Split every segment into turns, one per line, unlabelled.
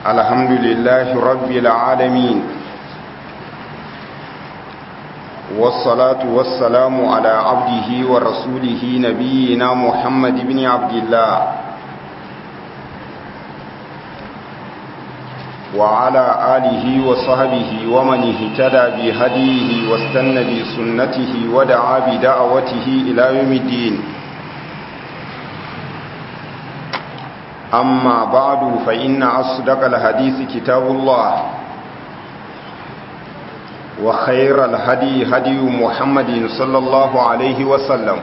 الحمد لله رب العالمين والصلاة والسلام على عبده ورسوله نبينا محمد بن عبد الله وعلى آله وصحبه ومن اهتدى بهديه واستنى بسنته ودعا بدعوته إلى يوم الدين أما بعد فإن أصدق الحديث كتاب الله وخير الهدي هدي محمد صلى الله عليه وسلم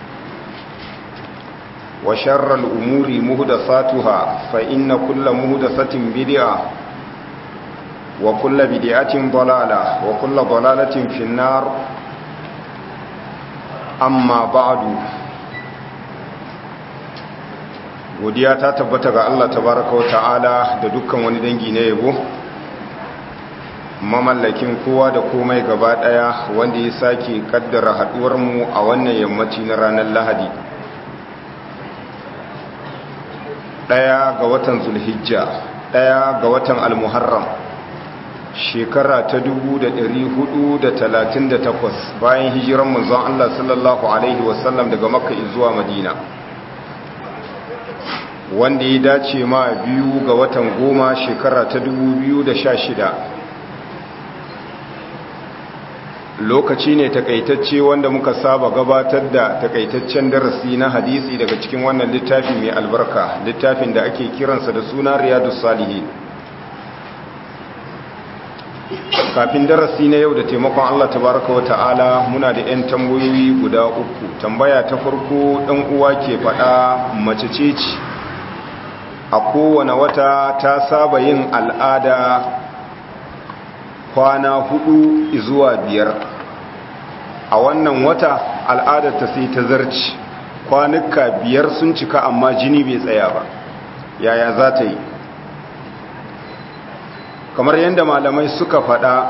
وشر الأمور مهدساتها فإن كل مهدسة بدعة وكل بدعة ضلالة وكل ضلالة في النار أما بعد godiya ta tabbata ga Allah tabaraka wa ta'ala da dukkan wani dangi na yabo mamallakin kowa da komai gaba daya wanda ya sake kaddara haduwar mu a wannan yammaci na ranar Lahadi daya ga watan Zulhijja daya ga watan Al-Muharram shekara ta 1438 bayan hijiran manzon Allah sallallahu alaihi wasallam daga Makka zuwa Madina wanda ya dace ma biyu ga watan goma shekara ta shida. lokaci ne takaitacce wanda muka saba gabatar da takaitaccen darasi na hadisi daga cikin wannan littafi mai albarka littafin da ake kiransa da suna riyadu salihin kafin darasi na yau da taimakon Allah tabaraka wa ta'ala muna da 'yan tambayoyi guda uku tambaya ta farko ɗan uwa ke faɗa mace ce ce a kowane wata ta saba yin al'ada kwana hudu zuwa biyar a wannan wata al'adar ta sai ta zarci kwanuka biyar sun cika amma jini bai tsaya ba yaya za ta yi kamar yadda malamai suka faɗa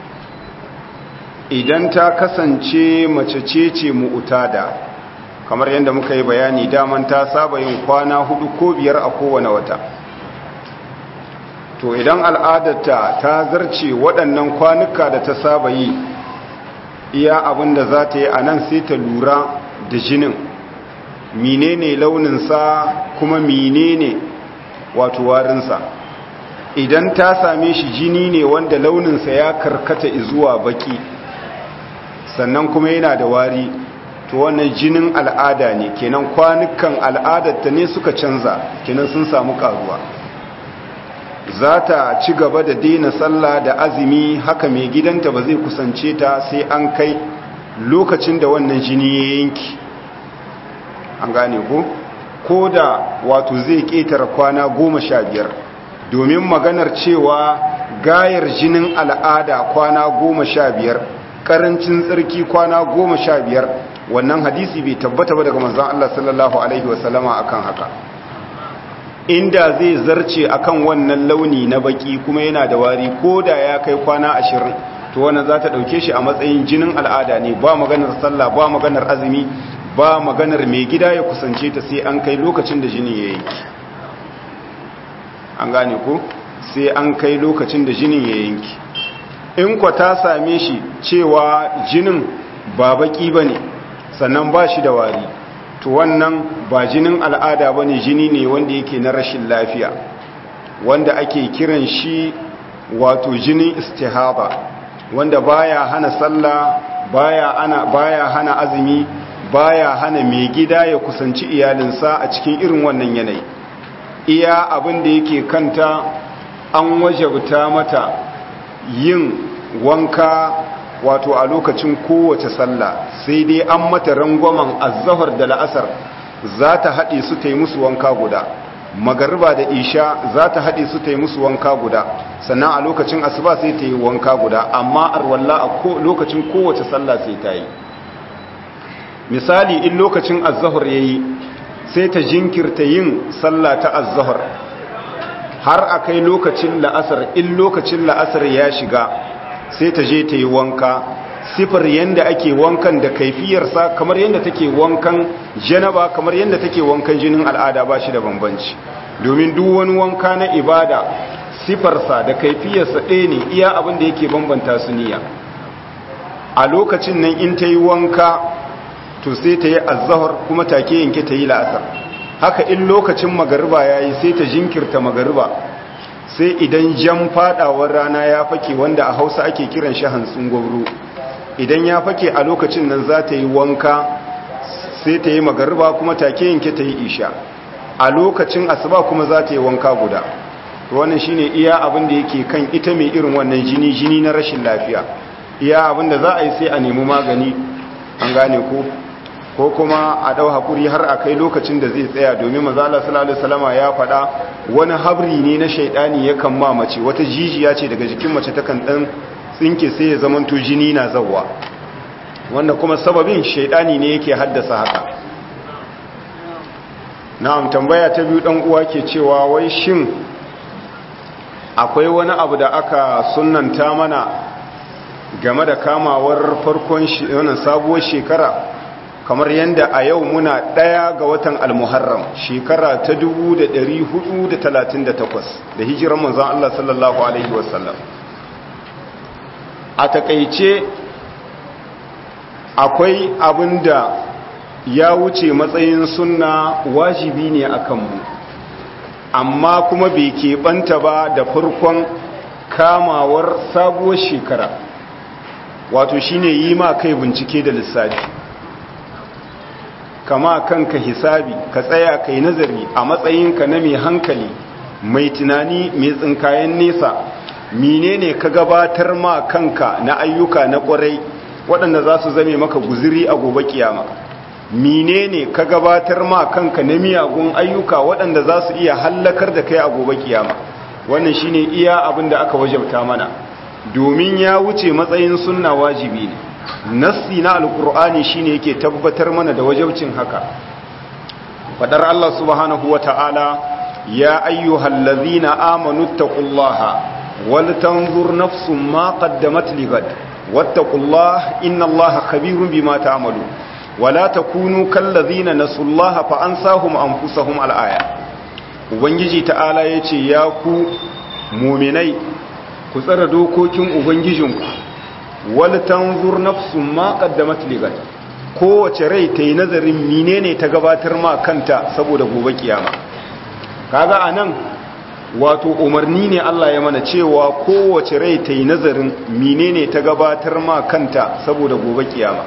idan ta kasance mace ce ce mu'utada kamar yadda muka yi bayani daman ta saba yin kwana hudu ko biyar a kowane wata to idan al'adarta ta zarce waɗannan kwanuka da ta saba yi iya abin da za ta yi a nan sai ta lura da jinin menene launinsa kuma menene wato warinsa idan ta same shi jini ne wanda launinsa ya karkata zuwa baki sannan kuma yana da wari to wannan jinin al'ada ne kenan kwanukan al'adarta ne suka canza kenan sun samu karuwa za ta ci gaba da daina sallah da azumi haka mai gidanta ba zai kusance ta sai an kai lokacin da wannan jini ya yanki an gane ko ko da wato zai ƙetare kwana goma sha biyar domin maganar cewa gayar jinin al'ada kwana goma sha biyar ƙarancin tsarki kwana goma sha biyar wannan hadisi bai tabbata ba daga manzon Allah sallallahu alaihi wasallama akan haka inda zai zarce akan wannan launi na baki kuma yana da wari ko da ya kai kwana ashirin to wannan za ta ɗauke shi a matsayin jinin al'ada ne ba maganar sallah ba maganar azumi ba maganar mai gida ya kusance ta sai an kai lokacin da jini ya yanki an gane ko sai an kai lokacin da jinin ya yanki in kwa ta same shi cewa jinin ba baki ba ne sannan ba shi da wari to wannan ba jinin al'ada ba ne jini ne wanda yake na rashin lafiya wanda ake kiran shi wato jinin istihaba wanda baya hana sallah baya ana baya hana azumi baya hana mai gida ya kusanci iyalinsa a cikin irin wannan yanayi iya abin da yake kanta an wajabta mata yin wanka wato a lokacin kowace sallah sai dai an mata rangwamen azahar da la'asar za ta haɗe su ta yi musu wanka guda magariba da isha za ta haɗe su ta yi musu wanka guda sannan a lokacin asuba sai ta yi wanka guda amma arwalla a lokacin kowace sallah sai ta yi misali in lokacin azahar ya yi sai ta jinkirta yin sallah ta azahar har a kai lokacin la'asar in lokacin la'asar ya shiga sai ta je ta yi wanka sifar yanda ake wankan da kaifiyarsa kamar yanda take wankan janaba kamar yanda take wankan jinin al'ada ba shi da bambanci domin duk wani wanka na ibada sifarsa da kaifiyarsa ɗaya ne iya abin da yake bambanta su niyya a lokacin nan in ta yi wanka to sai ta yi azahar kuma take yanke ta yi la'asar haka in lokacin magariba ya yi sai ta jinkirta magariba sai idan jan fadawar rana ya fake wanda a hausa ake kiran shi hantsin gwabro idan ya fake a lokacin nan za ta yi wanka sai ta yi magariba kuma take yanke ta yi isha a lokacin asuba kuma za ta yi wanka guda wannan shine iya abin da yake kan ita mai irin wannan jini jini na rashin lafiya iya abin da za a yi sai a nemi magani an gane ko ko kuma a dau hakuri har a kai lokacin da zai tsaya domin manzo Allah sallallahu alaihi wasallama ya faɗa wani habri ne na shaidani yakan ma mace wata jijiya ce daga jikin mace takan dan tsinke sai ya zamanto jini na zawwa wanda kuma sababin shaidani ne yake haddasa haka na'am tambaya ta biyu dan uwa ke cewa wai shin akwai wani abu da aka sunnanta mana game da kamawar farkon wannan sabuwar shekara kamar yadda a yau muna ɗaya ga watan almuharram shekara ta 1438 da hijiran manzon Allah sallallahu alaihi wasallam a takaice akwai abin da ya wuce matsayin sunna wajibi ne a kanmu amma kuma bai keɓanta ba da farkon kamawar sabuwar shekara wato shine yi ma kai bincike da lissafi kama kanka hisabi ka tsaya kai nazari a matsayinka na mai hankali mai tunani mai tsinkayen nesa menene ka gabatar ma kanka na ayyuka na kwarai waɗanda za su zame maka guziri a gobe kiyama menene ka gabatar ma kanka na miyagun ayyuka waɗanda za su iya hallakar da kai a gobe kiyama wannan shine iya abin da aka wajabta mana domin ya wuce matsayin sunna wajibi ne nassi na alkur'ani shine yake tabbatar mana da wajabcin haka fadar Allah subhanahu wata'ala ya ayyuhal ladzina amanu taqullaha wal tanzur nafsum ma qaddamat ligad wattaqullaha innallaha khabirun bima ta'malun wala takunu kal ladzina nasullaha fa ansahum anfusahum al aya ubangiji ta'ala yace ya ku mu'minai ku tsara dokokin ubangijinku wal tanzur nafsun ma qaddamat ligad kowace rai ta yi nazarin menene ta gabatar ma kanta saboda gobe kiyama kaga anan wato umarni ne Allah ya mana cewa kowace rai ta yi nazarin menene ta gabatar ma kanta saboda gobe kiyama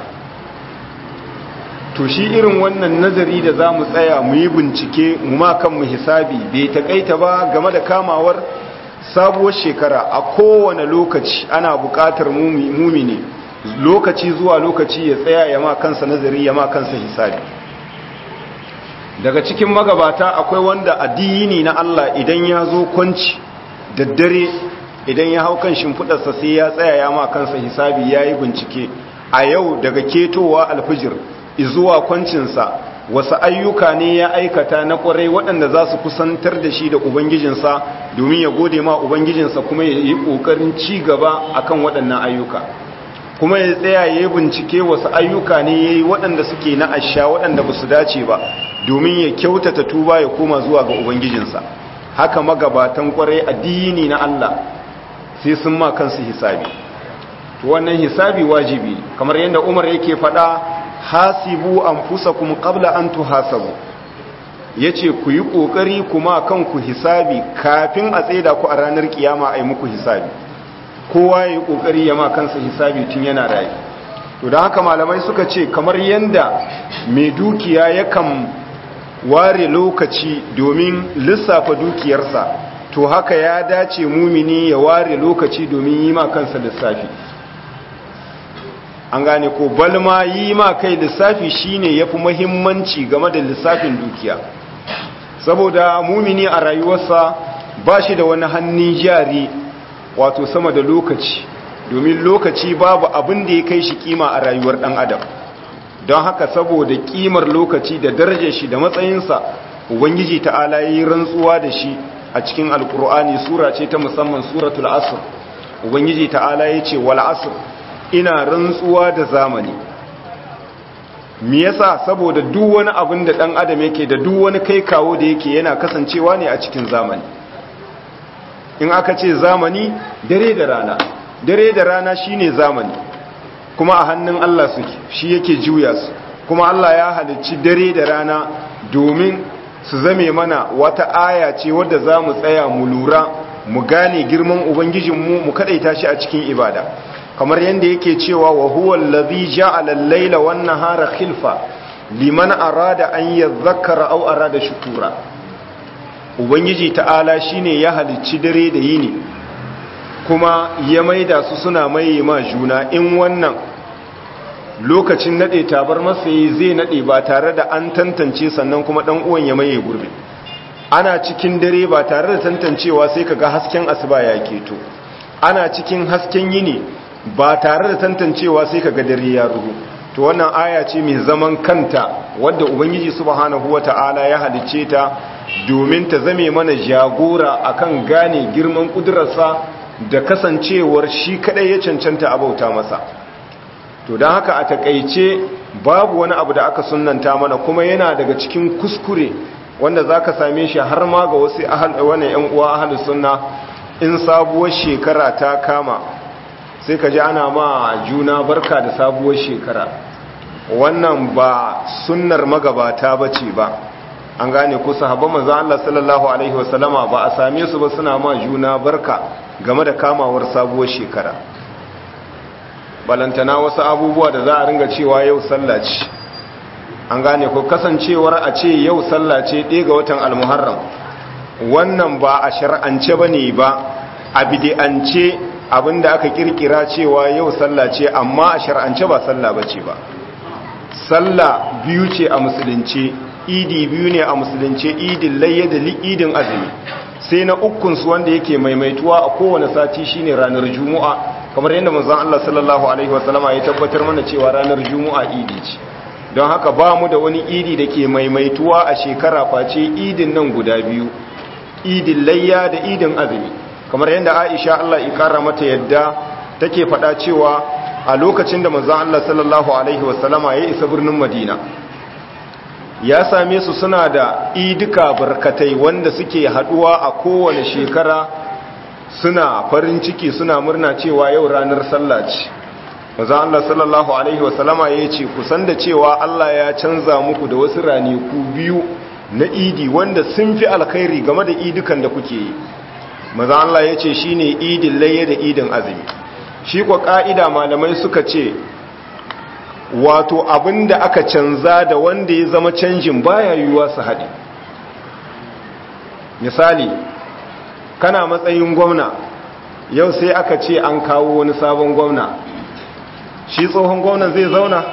to shi irin wannan nazari da za mu tsaya mu yi bincike mu ma kanmu hisabi bai takaita ba game da kamawar sabuwar shekara a kowane lokaci ana buƙatar mumini lokaci zuwa lokaci ya tsaya ya ma kansa nazari ya ma kansa hisabi daga cikin magabata akwai wanda addini na Allah idan ya zo kwanci daddare idan ya hau kan shimfiɗarsa sai ya tsaya ya ma kansa hisabi ya yi bincike a yau daga ketowa alfijir izuwa kwancinsa wasu ayyuka ne ya aikata na kwarai waɗanda za su kusantar da shi da ubangijinsa domin ya gode ma ubangijinsa kuma ya yi ƙoƙarin ci gaba akan waɗannan ayyuka kuma ya tsaya ya yi bincike wasu ayyuka ne ya yi waɗanda suke na asha waɗanda ba su dace ba domin ya kyautata tuba ya koma zuwa ga ubangijinsa haka magabatan kwarai addini na Allah sai sun ma kansu hisabi wannan hisabi wajibi kamar yadda Umar yake faɗa hasibu anfusakum qabla an tuhasabu yace ku yi kokari kuma kanku hisabi kafin a tsaida ku a ranar kiyama ai muku hisabi kowa yayi kokari ya ma kansa hisabi tun yana rayi to dan haka malamai suka ce kamar yanda mai dukiya yakan ware lokaci domin lissafa dukiyarsa to haka ya dace mumini ya ware lokaci domin yi ma kansa lissafi an gane ko balma yi ma kai lissafi shine yafi muhimmanci game da lissafin dukiya saboda mumini a rayuwarsa ba shi da wani hannun jari wato sama da lokaci domin lokaci babu abin da ya kai shi kima a rayuwar dan adam don haka saboda kimar lokaci da darajar shi da matsayinsa ubangiji ta'ala yi rantsuwa da shi a cikin alkur'ani sura ce ta musamman suratul asr ubangiji ta'ala ya ce wal asr ina rantsuwa da zamani me yasa saboda duk wani abin da dan adam yake da duk wani kai kawo da yake yana kasancewa ne a cikin zamani in aka ce zamani dare da rana dare da rana shine zamani kuma a hannun Allah suke shi yake juya su kuma Allah ya halicci dare da rana domin su zame mana wata aya ce wadda za mu tsaya mu lura mu gane girman ubangijinmu mu kadaita shi a cikin ibada kamar yadda yake cewa wa huwa allazi ja'ala al-laila wan nahara khilfa liman arada an yadhakkara aw arada shukura ubangiji ta'ala shine ya halicci dare da yini kuma ya maida su suna maye ma juna in wannan lokacin nade tabar masayi zai nade ba tare da an tantance sannan kuma dan uwan ya maye gurbi ana cikin dare ba tare da tantancewa sai kaga hasken asuba ya keto ana cikin hasken yini ba tare da tantancewa sai kaga dare ya rubu to wannan aya ce mai zaman kanta wadda ubangiji subhanahu wata'ala ya halicce ta domin ta zame mana jagora akan gane girman kudurarsa da kasancewar shi kadai ya cancanta a bauta masa to don haka a takaice babu wani abu da aka sunanta mana kuma yana daga cikin kuskure wanda za ka same shi har ma ga wasu wani yan uwa ahalus sunna in sabuwar shekara ta kama sai ka ji ana ma juna barka da sabuwar shekara wannan ba sunnar magabata ba ce ba an gane ku sahabban manzo Allah sallallahu alaihi wasallama ba a same su ba suna ma juna barka game da kamawar sabuwar shekara balantana wasu abubuwa da za a ringa cewa yau sallah ce an gane ku kasancewar a ce yau sallah ce ɗaya ga watan almuharram wannan ba a shar'ance ba ne ba a bidi'ance abinda aka kirkira cewa yau sallah ce amma a shar'ance ba sallah ba ce ba sallah biyu ce a musulunci idi biyu ne a musulunci idin layya da idin azumi sai na ukunsu wanda yake maimaituwa a kowane sati shine ranar juma'a kamar yadda manzon Allah sallallahu alaihi wasallama ya tabbatar mana cewa ranar juma'a idi ce don haka ba mu da wani idi da ke maimaituwa a shekara face idin nan guda biyu idin layya da idin azumi kamar yadda Aisha Allah ikara mata yadda take faɗa cewa a lokacin da manzon Allah sallallahu alaihi wasallama ya isa birnin Madina ya same su suna da idika barkatai wanda suke haduwa a kowane shekara suna farin ciki suna murna cewa yau ranar sallah ce maza Allah sallallahu alaihi wasallama ya ce kusan da cewa Allah ya canza muku da wasu ranaku biyu na idi wanda sun fi alkhairi game da idukan da kuke yi maza Allah ya ce shine idin layya da idin azumi shi kwa ka'ida malamai suka ce wato abin da aka canza da wanda ya zama canjin baya yiwuwa su haɗe misali kana matsayin gwamna yau sai aka ce an kawo wani sabon gwamna shi tsohon gwamnan zai zauna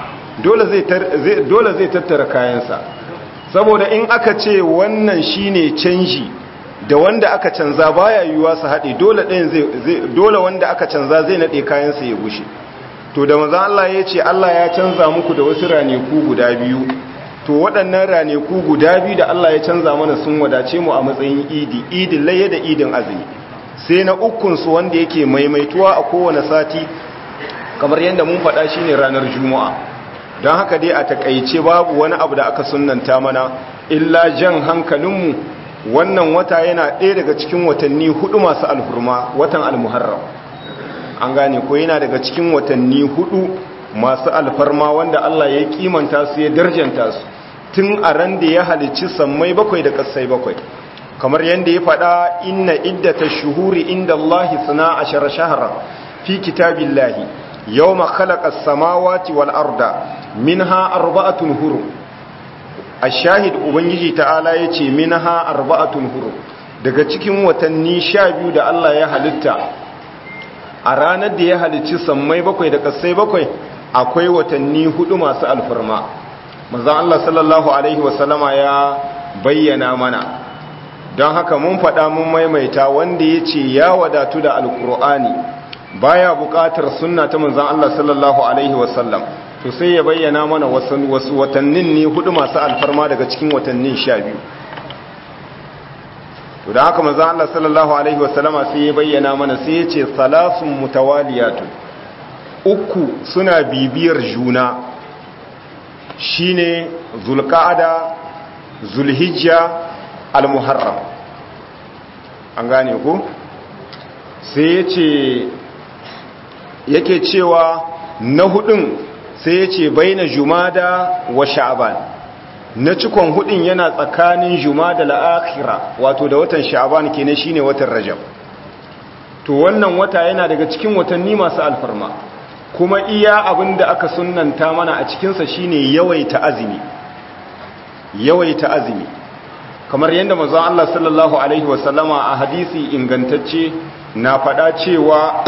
dole zai tattara kayansa saboda in aka ce wannan shine canji da wanda aka canza baya yiwuwa su haɗe dole wanda aka canza zai naɗe kayansa ya gushe to da maza Allah ya ce Allah ya canza muku da wasu raneku guda biyu to waɗannan raneku guda biyu da Allah ya canza mana sun wadace mu a matsayin idi idin laye da idin azumi sai na ukunsu wanda yake maimaituwa a kowane sati kamar yadda mun faɗa shi ne ranar juma'a don haka dai a takaice babu wani abu da aka sunanta mana illa jan hankalinmu wannan wata yana ɗaya daga cikin watanni hudu masu alhurma watan almuharram an gane ko yana daga cikin watanni hudu masu alfarma wanda Allah ya kimanta su ya darjanta su tun a ran da ya halicci sammai bakwai da kasai bakwai kamar yadda ya faɗa inna iddata shuhuri inda Allah suna ashara shahara fi kitabillahi yawma khalaqa as-samawati wal arda minha arba'atun hurum ash-shahid ubangiji ta'ala yace minha arba'atun hurum daga cikin watanni sha biyu da Allah ya halitta a ranar da ya halicci sammai bakwai da kasai bakwai akwai watanni hudu masu alfarma manzon Allah sallallahu alaihi wasallama ya bayyana mana don haka mun faɗa mun maimaita wanda ya ce ya wadatu da alkur'ani baya buƙatar sunna ta manzon Allah sallallahu alaihi wasallam to sai ya bayyana mana wasu watannin ne hudu masu alfarma daga cikin watannin sha biyu to da haka manzon Allah sallallahu alaihi wasallama sai ya bayyana mana sai ya ce salasun mutawaliyatun uku suna bibiyar juna shine zulqa'ada zulhijja almuharram an gane ku sai ya ce yake cewa na hudun sai ya ce bai na jumada wa sha'aban na cikon hudun yana tsakanin jumada la'akira wato da watan sha'aban kenan shine watan rajab to wannan wata yana daga cikin watanni masu alfarma kuma iya abin da aka sunanta mana a cikinsa shine yawaita azumi yawaita azumi kamar yadda manzon Allah sallallahu alaihi wasallama a hadisi ingantacce na faɗa cewa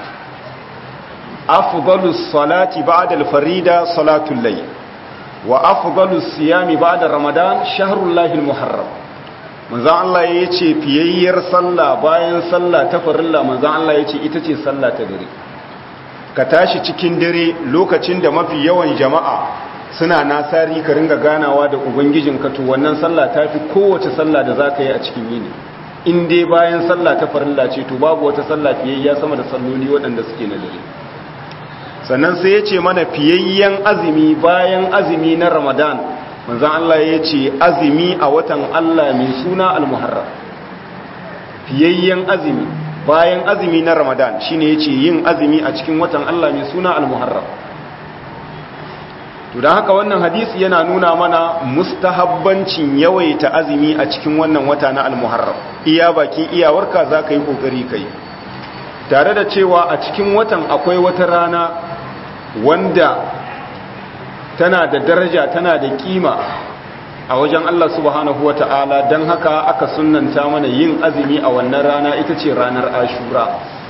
afdalus salati ba'da al-farida salatul layl wa afdalus siyami ba'da ramadan shahrul lahil muharram manzon Allah yace fiyayyar sallah bayan sallah ta farilla manzon Allah yace ita ce sallah ta dare ka tashi cikin dare lokacin da mafi yawan jama'a suna nasari ka ringa ganawa da ubangijinka to wannan sallah ta fi kowace sallah da za ka yi a cikin yini in dai bayan sallah ta farilla ce to babu wata sallah fiyayya sama da salloli waɗanda suke na dare sannan sai ya ce mana fiyayyen azumi bayan azumi na ramadan manzan Allah ya ce azumi a watan Allah mai suna al-muharram fiyayyen azumi bayan azumi na ramadan shine ya ce yin azumi a cikin watan Allah mai suna al-muharram to don haka wannan hadisi yana nuna mana mustahabbancin yawaita azumi a cikin wannan wata na al-muharram iya bakin iyawarka za ka yi ƙoƙari kai tare da cewa a cikin watan akwai wata rana wanda tana da daraja tana da kima a wajen Allah subhanahu wa ta'ala don haka aka sunanta mana yin azumi a wannan rana ita ce ranar ashura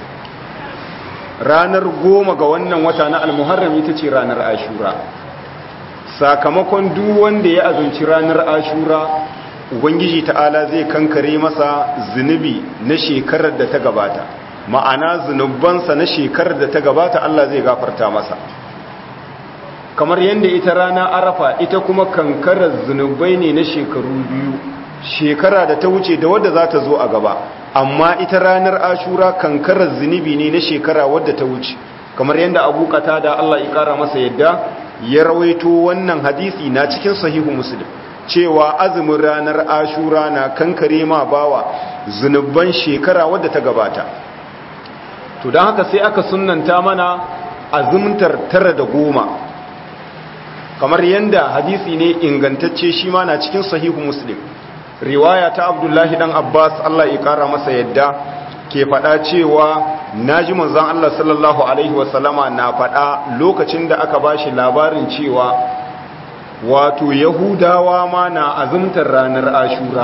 ranar goma ga wannan wata na al-muharram ita ce ranar ashura sakamakon duk wanda ya azumci ranar ashura ubangiji ta'ala zai kankare masa zunubi na shekarar da ta gabata ma'ana zunubansa na shekarar da ta gabata Allah zai gafarta masa kamar yadda ita rana arafa ita kuma kankarar zunubai ne na shekaru biyu shekara da ta wuce da wadda za ta zo a gaba amma ita ranar ashura kankarar zunubi ne na shekara wadda ta wuce kamar yadda abu da Allah ya kara masa yadda ya rawaito wannan hadisi na cikin sahihu muslim cewa azumin ranar ashura na kankare ma bawa zunuban shekara wadda ta gabata to don haka sai aka sunanta mana azumtar tara da goma kamar yadda hadisi ne ingantacce shi ma na cikin sahihu muslim riwaya ta abdullahi dan abbas allah ya kara masa yadda ke faɗa cewa na ji manzon allah sallallahu alaihi wasallama na faɗa lokacin da aka bashi labarin cewa wato yahudawa ma na azumtar ranar ashura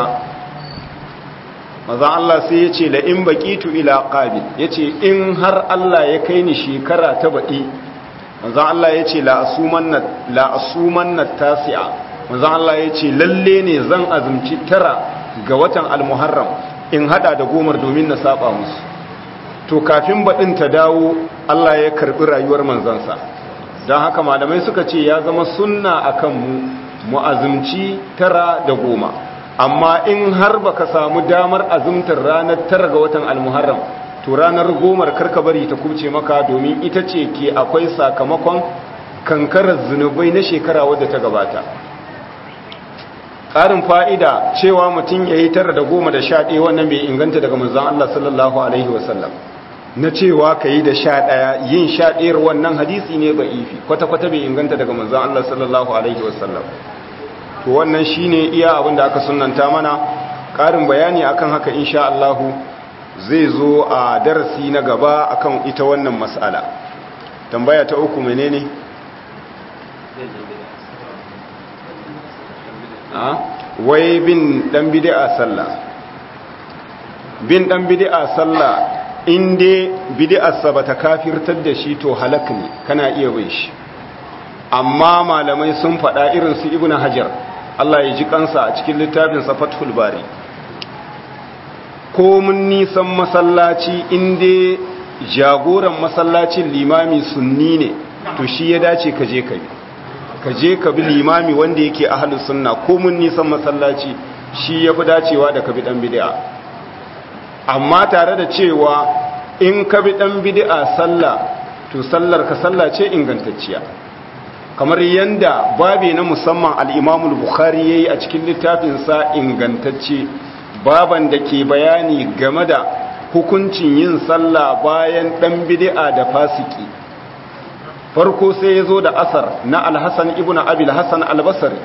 mazan Allah sai ya ce la'in baƙitu ila ƙabil ya ce in har Allah ya kai ni shekara ta baɗi mazan Allah ya ce la'asuman na tasi'a mazan Allah ya ce lalle ne zan azumci tara ga watan almuharram in hada da gomar domin na saba musu to kafin baɗin ta dawo Allah ya karɓi rayuwar manzansa don haka malamai suka ce ya zama sunna a kanmu mu azumci tara da goma amma in har baka samu damar azumtar ranar tara ga watan almuharram to ranar gomar karka bari ta kuce maka domin ita ce ke akwai sakamakon kankarar zunubai na shekara wadda ta gabata ƙarin fa'ida cewa mutum ya yi tara da goma da sha ɗaya wannan bai inganta daga manzan Allah sallallahu Alaihi wasallam na cewa ka yi da sha ɗaya yin sha ɗayar wannan hadisi ne ba ifi kwata-kwata bai inganta daga manzan Allah sallallahu Alaihi wasallam to wannan shi ne iya abin da aka sunanta mana ƙarin bayani akan haka insha Allahu zai zo a darasi na gaba akan ita wannan mas'ala tambaya ta uku menene wai bin dan bid'a sallah bin dan bid'a sallah in dai bid'arsa bata kafirtar da shi to halak ne kana iya bai shi amma malamai sun faɗa irin su ibnu hajar Allah ya ji kansa a cikin littafin sa fathul bari ko mun nisan masallaci in dai jagoran masallacin limami sunni ne to shi ya dace ka je ka bi ka je ka bi limami wanda yake ahlus sunna ko mun nisan masallaci shi yafi dacewa da ka bi dan bid'a amma tare da cewa in ka bi dan bid'a sallah to sallar ka sallah ce ingantacciya kamar yanda babe na musamman al-Imam al-Bukhari yayi a cikin littafin sa ingantacce baban da ke bayani game da hukuncin yin sallah bayan dan bid'a da fasiki farko sai ya zo da asar na alhassan ibn abil hassan albasari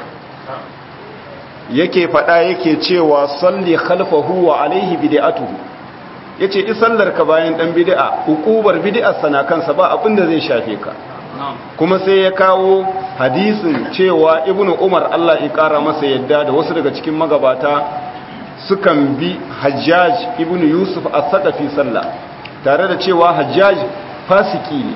yake fada yake cewa salli khalfahu wa alaihi bid'atuhu yace isallar ka bayan dan bid'a hukubar bid'ar sana kansa ba abin da zai shafe ka kuma sai ya kawo hadisin cewa ibn umar Allah ya kara masa yadda da wasu daga cikin magabata sukan bi hajjaj ibn yusuf as-saqafi sallah tare da cewa hajjaj fasiki ne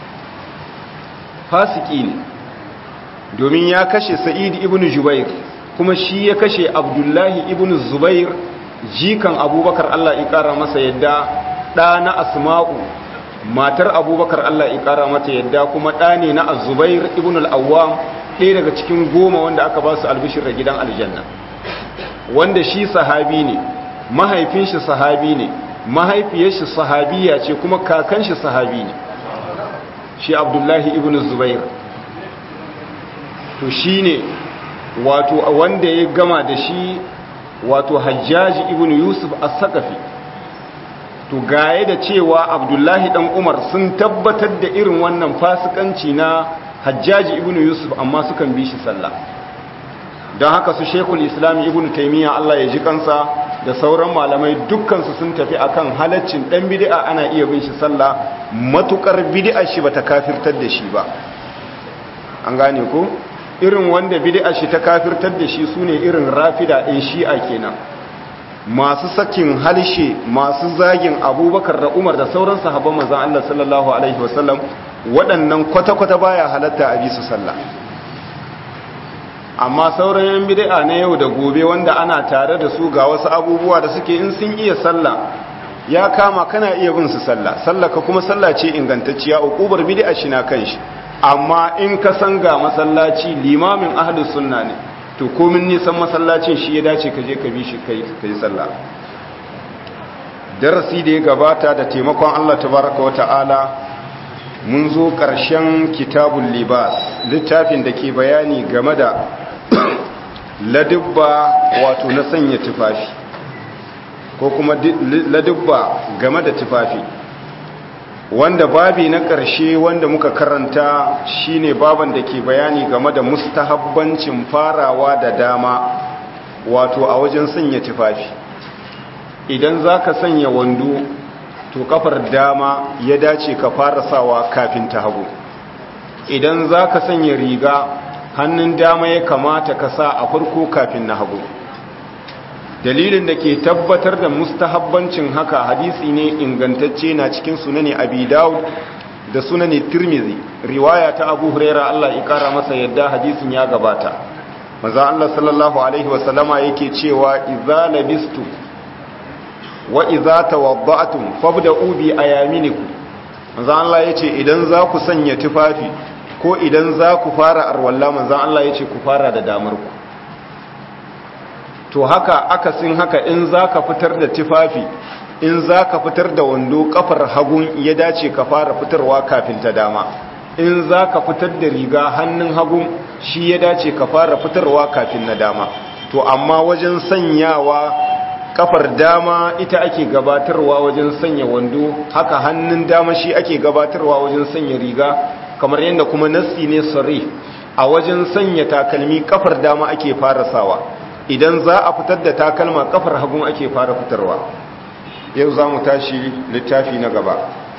fasiki ne domin ya kashe sa'id ibn jubair kuma shi ya kashe abdullahi ibn zubair jikan abubakar Allah ya kara masa yadda ɗa na asma'u matar abubakar Allah ya kara mata yadda kuma ɗa ne na azubair ibn al'awwam ɗaya daga cikin goma wanda aka ba su albishir da gidan aljanna wanda shi sahabi ne mahaifin shi sahabi ne mahaifiyar shi sahabiya ce kuma kakan shi sahabi ne shi abdullahi ibn zubair to shi ne wato wanda ya gama da shi wato hajjaji ibn yusuf as-saqafi to gaye da cewa abdullahi dan umar sun tabbatar da irin wannan fasikanci na hajjaji ibn yusuf amma sukan bi shi sallah don haka su shekul islam ibn taimiyya allah ya ji kansa da sauran malamai dukkansu sun tafi akan halaccin dan bid'a ana iya bin shi sallah matukar bid'a shi bata kafirtar da shi ba an gane ko irin wanda bid'a shi ta kafirtar da shi sune irin rafida ɗin shi'a kenan masu sakin halshe masu zagin abubakar da umar da sauran sahabban manzon Allah sallallahu alaihi wasallam waɗannan kwata-kwata baya halatta a bisu sallah amma sauran yan bid'a na yau da gobe wanda ana tare da su ga wasu abubuwa da suke in sun iya sallah ya kama kana iya bin su sallah sallah ka kuma sallah ce ingantacciya ukubar bid'a shi na kanshi amma in ka san ga masallaci limamin ahlus sunna ne to komin nisan masallacin shi ya dace ka je ka bi shi kai kai sallah darasi da ya gabata da taimakon Allah tabaraka wa ta'ala mun zo ƙarshen kitabun libas littafin da ke bayani game da ladubba wato na sanya tufafi ko kuma ladubba game da tufafi wanda babi na ƙarshe wanda muka karanta shine baban da ke bayani game da mustahabbancin farawa da dama wato a wajen sanya tufafi idan za ka sanya wando to kafar dama ya dace ka fara sawa kafin ta hagu idan za ka sanya riga hannun dama ya kamata ka sa a farko kafin na hagu dalilin da ke tabbatar da mustahabbancin haka hadisi ne ingantacce na cikin sunani abi dawud da sunani tirmizi riwaya ta abu huraira Allah ya kara masa yadda hadisin ya gabata maza Allah sallallahu alaihi wasallama yake cewa idza labistu wa idza tawadda'tum fabda'u bi ayaminikum manzo Allah yace idan za ku sanya tufafi ko idan za ku fara arwalla manzo Allah yace ku fara da damar ku to haka akasin haka in za ka fitar da tufafi in za ka fitar da wando kafar hagun ya dace ka fara fitarwa kafin ta dama in za ka fitar da riga hannun hagun shi ya dace ka fara fitarwa kafin na dama to amma wajen sanyawa kafar dama ita ake gabatarwa wajen sanya wando haka hannun dama shi ake gabatarwa wajen sanya riga kamar yadda kuma nassi ne sari a wajen sanya takalmi kafar dama ake fara sawa idan za a fitar da takalma kafar hagun ake fara fitarwa yau za mu tashi littafi na gaba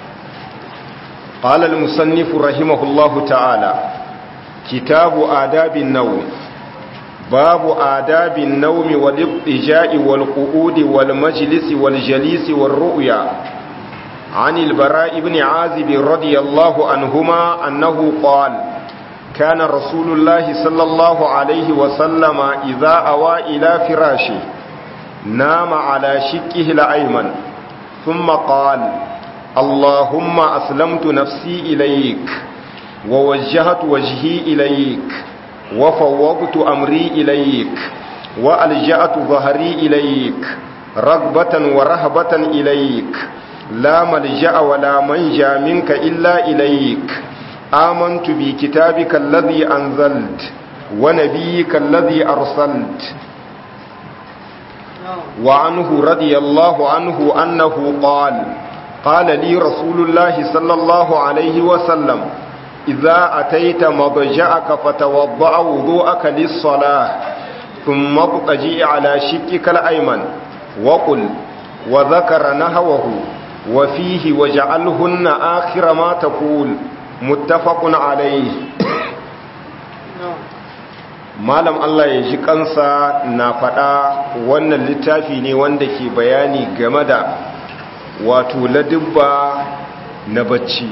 قال المصنف رحمه الله تعالى كتاب آداب النوم باب آداب النوم والاضطجاء والقعود والمجلس والجليس والرؤيا عن البراء بن عازب رضي الله عنهما أنه قال كان رسول الله صلى الله عليه وسلم إذا أوى إلى فراشه نام على شكه الأيمن ثم قال اللهم أسلمت نفسي إليك ووجهت وجهي إليك وفوضت أمري إليك وألجأت ظهري إليك رغبة ورهبة إليك لا ملجأ ولا منجا منك إلا إليك آمنت بكتابك الذي أنزلت ونبيك الذي أرسلت وعنه رضي الله عنه أنه قال قال لي رسول الله صلى الله عليه وسلم إذا أتيت مضجعك فتوضأ وضوءك للصلاة ثم اضطجئ على شكك الأيمن وقل وذكر نهوه وفيه وجعلهن آخر ما تقول متفق عليه malam Allah ya ji kansa na faɗa wannan littafi ne wanda ke bayani game da wato ladubba na bacci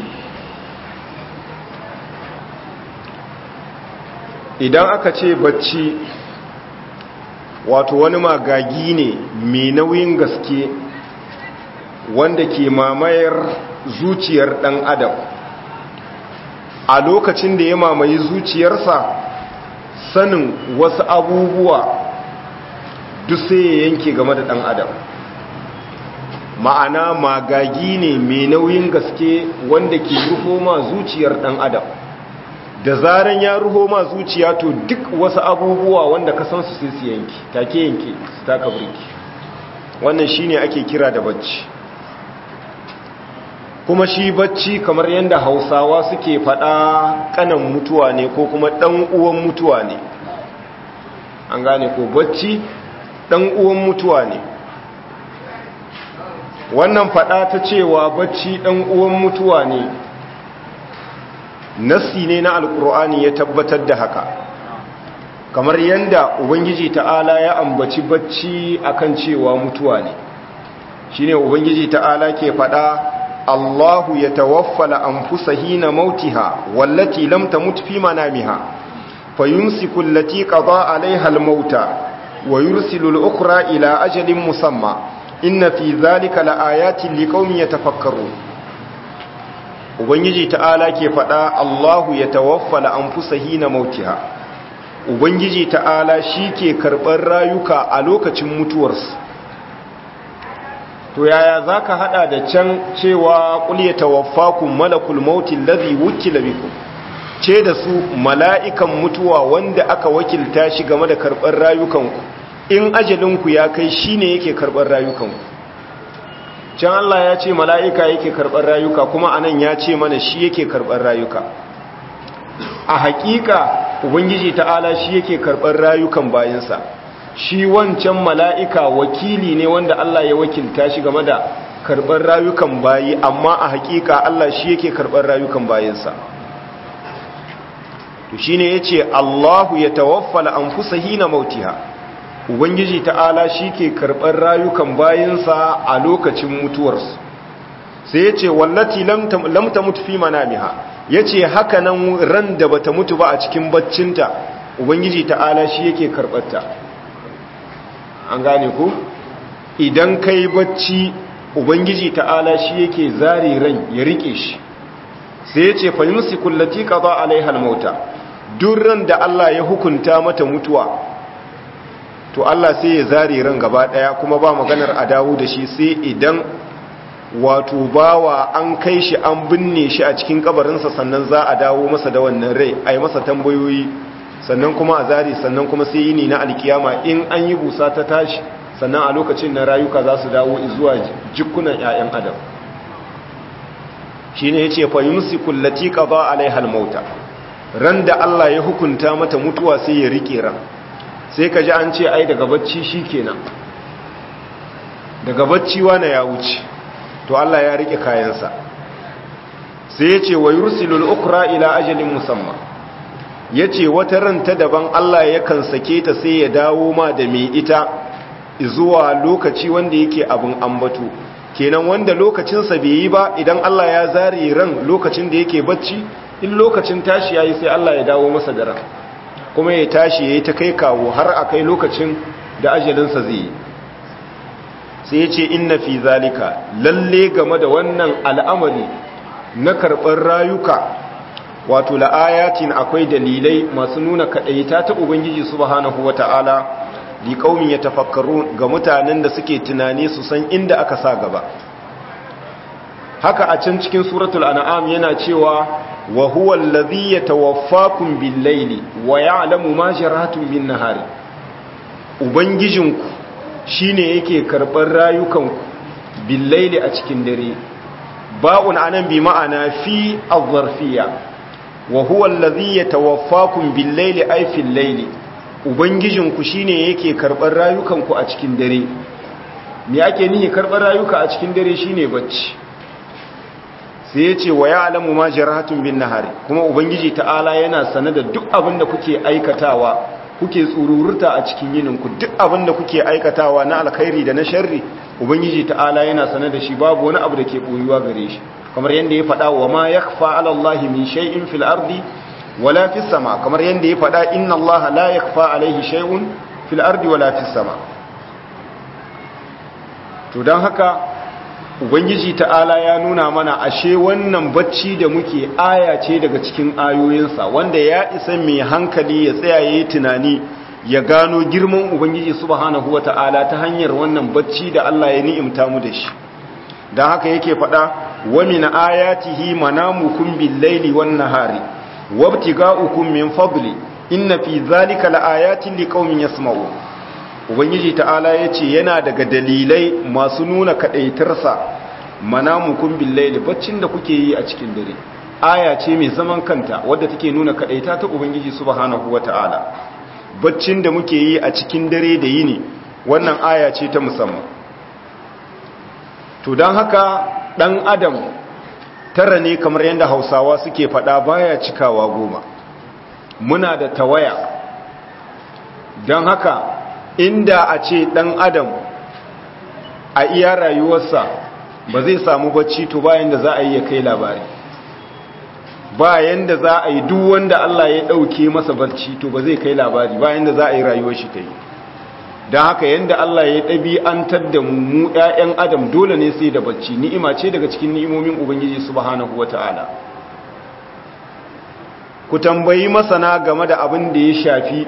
idan aka ce bacci wato wani magagi ne mai nauyin gaske wanda ke mamayar zuciyar ɗan adam a lokacin da ya mamaye zuciyarsa sanin wasu abubuwa duk sai ya yanke game da ɗan adam ma'ana magagi ne mai nauyin gaske wanda ke rufo ma zuciyar ɗan adam da zaren ya ruho ma zuciya to duk wasu abubuwa wanda ka san su sai su yanki take yanke su taka burki wannan shine ake kira da bacci kuma shi bacci kamar yadda hausawa suke faɗa kanan mutuwa ne ko kuma ɗan uwan mutuwa ne an gane ko bacci ɗan uwan mutuwa ne wannan faɗa ta cewa bacci ɗan uwan mutuwa ne nassi ne na alkur'ani ya tabbatar da haka kamar yadda ubangiji ta'ala ya ambaci bacci akan cewa mutuwa ne shine ubangiji ta'ala ke faɗa Allahu ya tawaffala anfusa hina mautiha wallati lam tamut fi manamiha fayumsiku allati qada 'alayha al-mauta wa yursilu al-ukhra ila ajalin musamma inna fi dhalika laayatin liqaumin yatafakkarun ubangiji ta'ala ke faɗa Allahu ya tawaffala anfusa hina mautiha ubangiji ta'ala shi ke karɓar rayuka a lokacin mutuwarsu to yaya za ka hada da can cewa ƙulye tawaffakun malakul mautin lazi wukila biku ce da su mala'ikan mutuwa wanda aka wakilta shi game da karɓar rayukanku in ajalinku ya kai shi ne yake karɓar rayukanku can Allah ya ce mala'ika yake karɓar rayuka kuma anan ya ce mana shi yake karɓar rayuka a haƙiƙa ubangiji ta'ala shi yake karɓar rayukan bayansa shi wancan mala'ika wakili ne wanda Allah ya wakilta shi game da karɓar rayukan bayi amma a haƙiƙa Allah shi yake karɓar rayukan bayansa to shi ne ya ce Allahu ya tawaffala an fusa hina mautiha ubangiji ta'ala shi ke karɓar rayukan bayansa a lokacin mutuwarsu sai ya ce wallati lamta mutu fi manamiha ya ce haka nan ran da bata mutu ba a cikin baccinta ubangiji ta'ala shi yake karɓarta an gane ku idan kai bacci ubangiji ta'ala shi yake zare ran ya rike shi sai ya ce fahimsi kullati qada alaiha almauta duk ran da Allah ya hukunta mata mutuwa to Allah sai ya zare ran gaba daya kuma ba maganar a dawo da shi sai idan wato bawa an kai shi an binne shi a cikin kabarinsa sannan za a dawo masa da wannan rai a yi masa tambayoyi sannan kuma a zari sannan kuma sai yini na alkiyama in an yi busa ta tashi sannan a lokacin na rayuka za su dawo zuwa jikunan 'ya'yan adam shi ne ya ce fahimsi kullati ƙaba alaihal mauta ran da Allah ya hukunta mata mutuwa sai ya riƙe ran sai ka ji an ce ai daga bacci shi kenan daga bacci wane ya wuce to Allah ya riƙe kayansa sai ya ce wa yursilul ukra ila ajalin musamman ya ce wata ranta daban Allah yakan sake ta sai ya dawo ma da mai ita zuwa lokaci wanda yake abin ambatu kenan wanda lokacinsa bai yi ba idan Allah ya zare ran lokacin da yake bacci in lokacin tashi yayi sai Allah ya dawo masa da ran kuma ya tashi yayi ta kai kawo har a kai lokacin da ajalinsa zai yi sai ya ce inna fi zalika lalle game da wannan al'amari na karɓar rayuka wato la'ayatin akwai dalilai masu nuna kaɗaita ta ubangiji subhanahu wata'ala li qaumin yatafakkarun ga mutanen da suke tunani su san inda aka sa gaba haka a can cikin suratul an'am yana cewa wa huwa allazi yatawaffakum bil-laili wa ya'lamu ma jaratum bin-nahari ubangijinku shine yake karɓar rayukanku billaili a cikin dare ba'un anan bi ma'ana fi az-zarfiyya wa huwa allazi yatawaffakum bil-laili ay fil-laili ubangijinku shine yake karɓar rayukanku a cikin dare me ake nihi karɓar rayuka a cikin dare shine bacci sai ya ce wa ya'lamu ma jarahatun bin nahari kuma ubangiji ta'ala yana sane da duk abin da kuke aikatawa kuke tsururta a cikin yininku duk abin da kuke aikatawa na alkhairi da na sharri ubangiji ta'ala yana sane da shi babu wani abu da ke boyuwa gare shi kamar yadda ya faɗa wa ma yakhfa 'ala allahi min shay'in fil ardi wala fis sama kamar yadda ya faɗa inna allaha la yakhfa 'alayhi shay'un fil ardi wala fis sama to dan haka ubangiji ta'ala ya nuna mana ashe wannan bacci da muke aya ce daga cikin ayoyinsa wanda ya isa mai hankali ya tsaya yayi tunani ya gano girman ubangiji subhanahu wata'ala ta hanyar wannan bacci da Allah ya ni'imta mu da shi dan haka yake faɗa wa min ayatihi manamukum bil-laili wan-nahari wabtiga'ukum min fadli inna fi dhalika laayatin liqaumin yasma'un ubangiji ta'ala yace yana daga dalilai masu nuna kadaitarsa manamukum bil-laili baccin da kuke yi a cikin dare aya ce mai zaman kanta wadda take nuna kadaita ta ubangiji subhanahu wata'ala baccin da muke yi a cikin dare da yini wannan aya ce ta musamman to don haka ɗan adam tara ne kamar yadda hausawa suke faɗa baya cikawa goma muna da tawaya don haka inda a ce ɗan adam a iya rayuwarsa ba zai samu bacci to bayan da za a yi ya kai labari bayan da za a yi duk wanda Allah ya ɗauke masa barci to ba zai kai labari bayan da za a yi rayuwar shi ta yi don haka yadda Allah ya ɗabi'antar da mu ‘ya'yan adam dole ne sai da bacci ni'ima ce daga cikin ni'imomin Ubangiji subhanahu wa ta'ala ku tambayi masana game da abin da ya shafi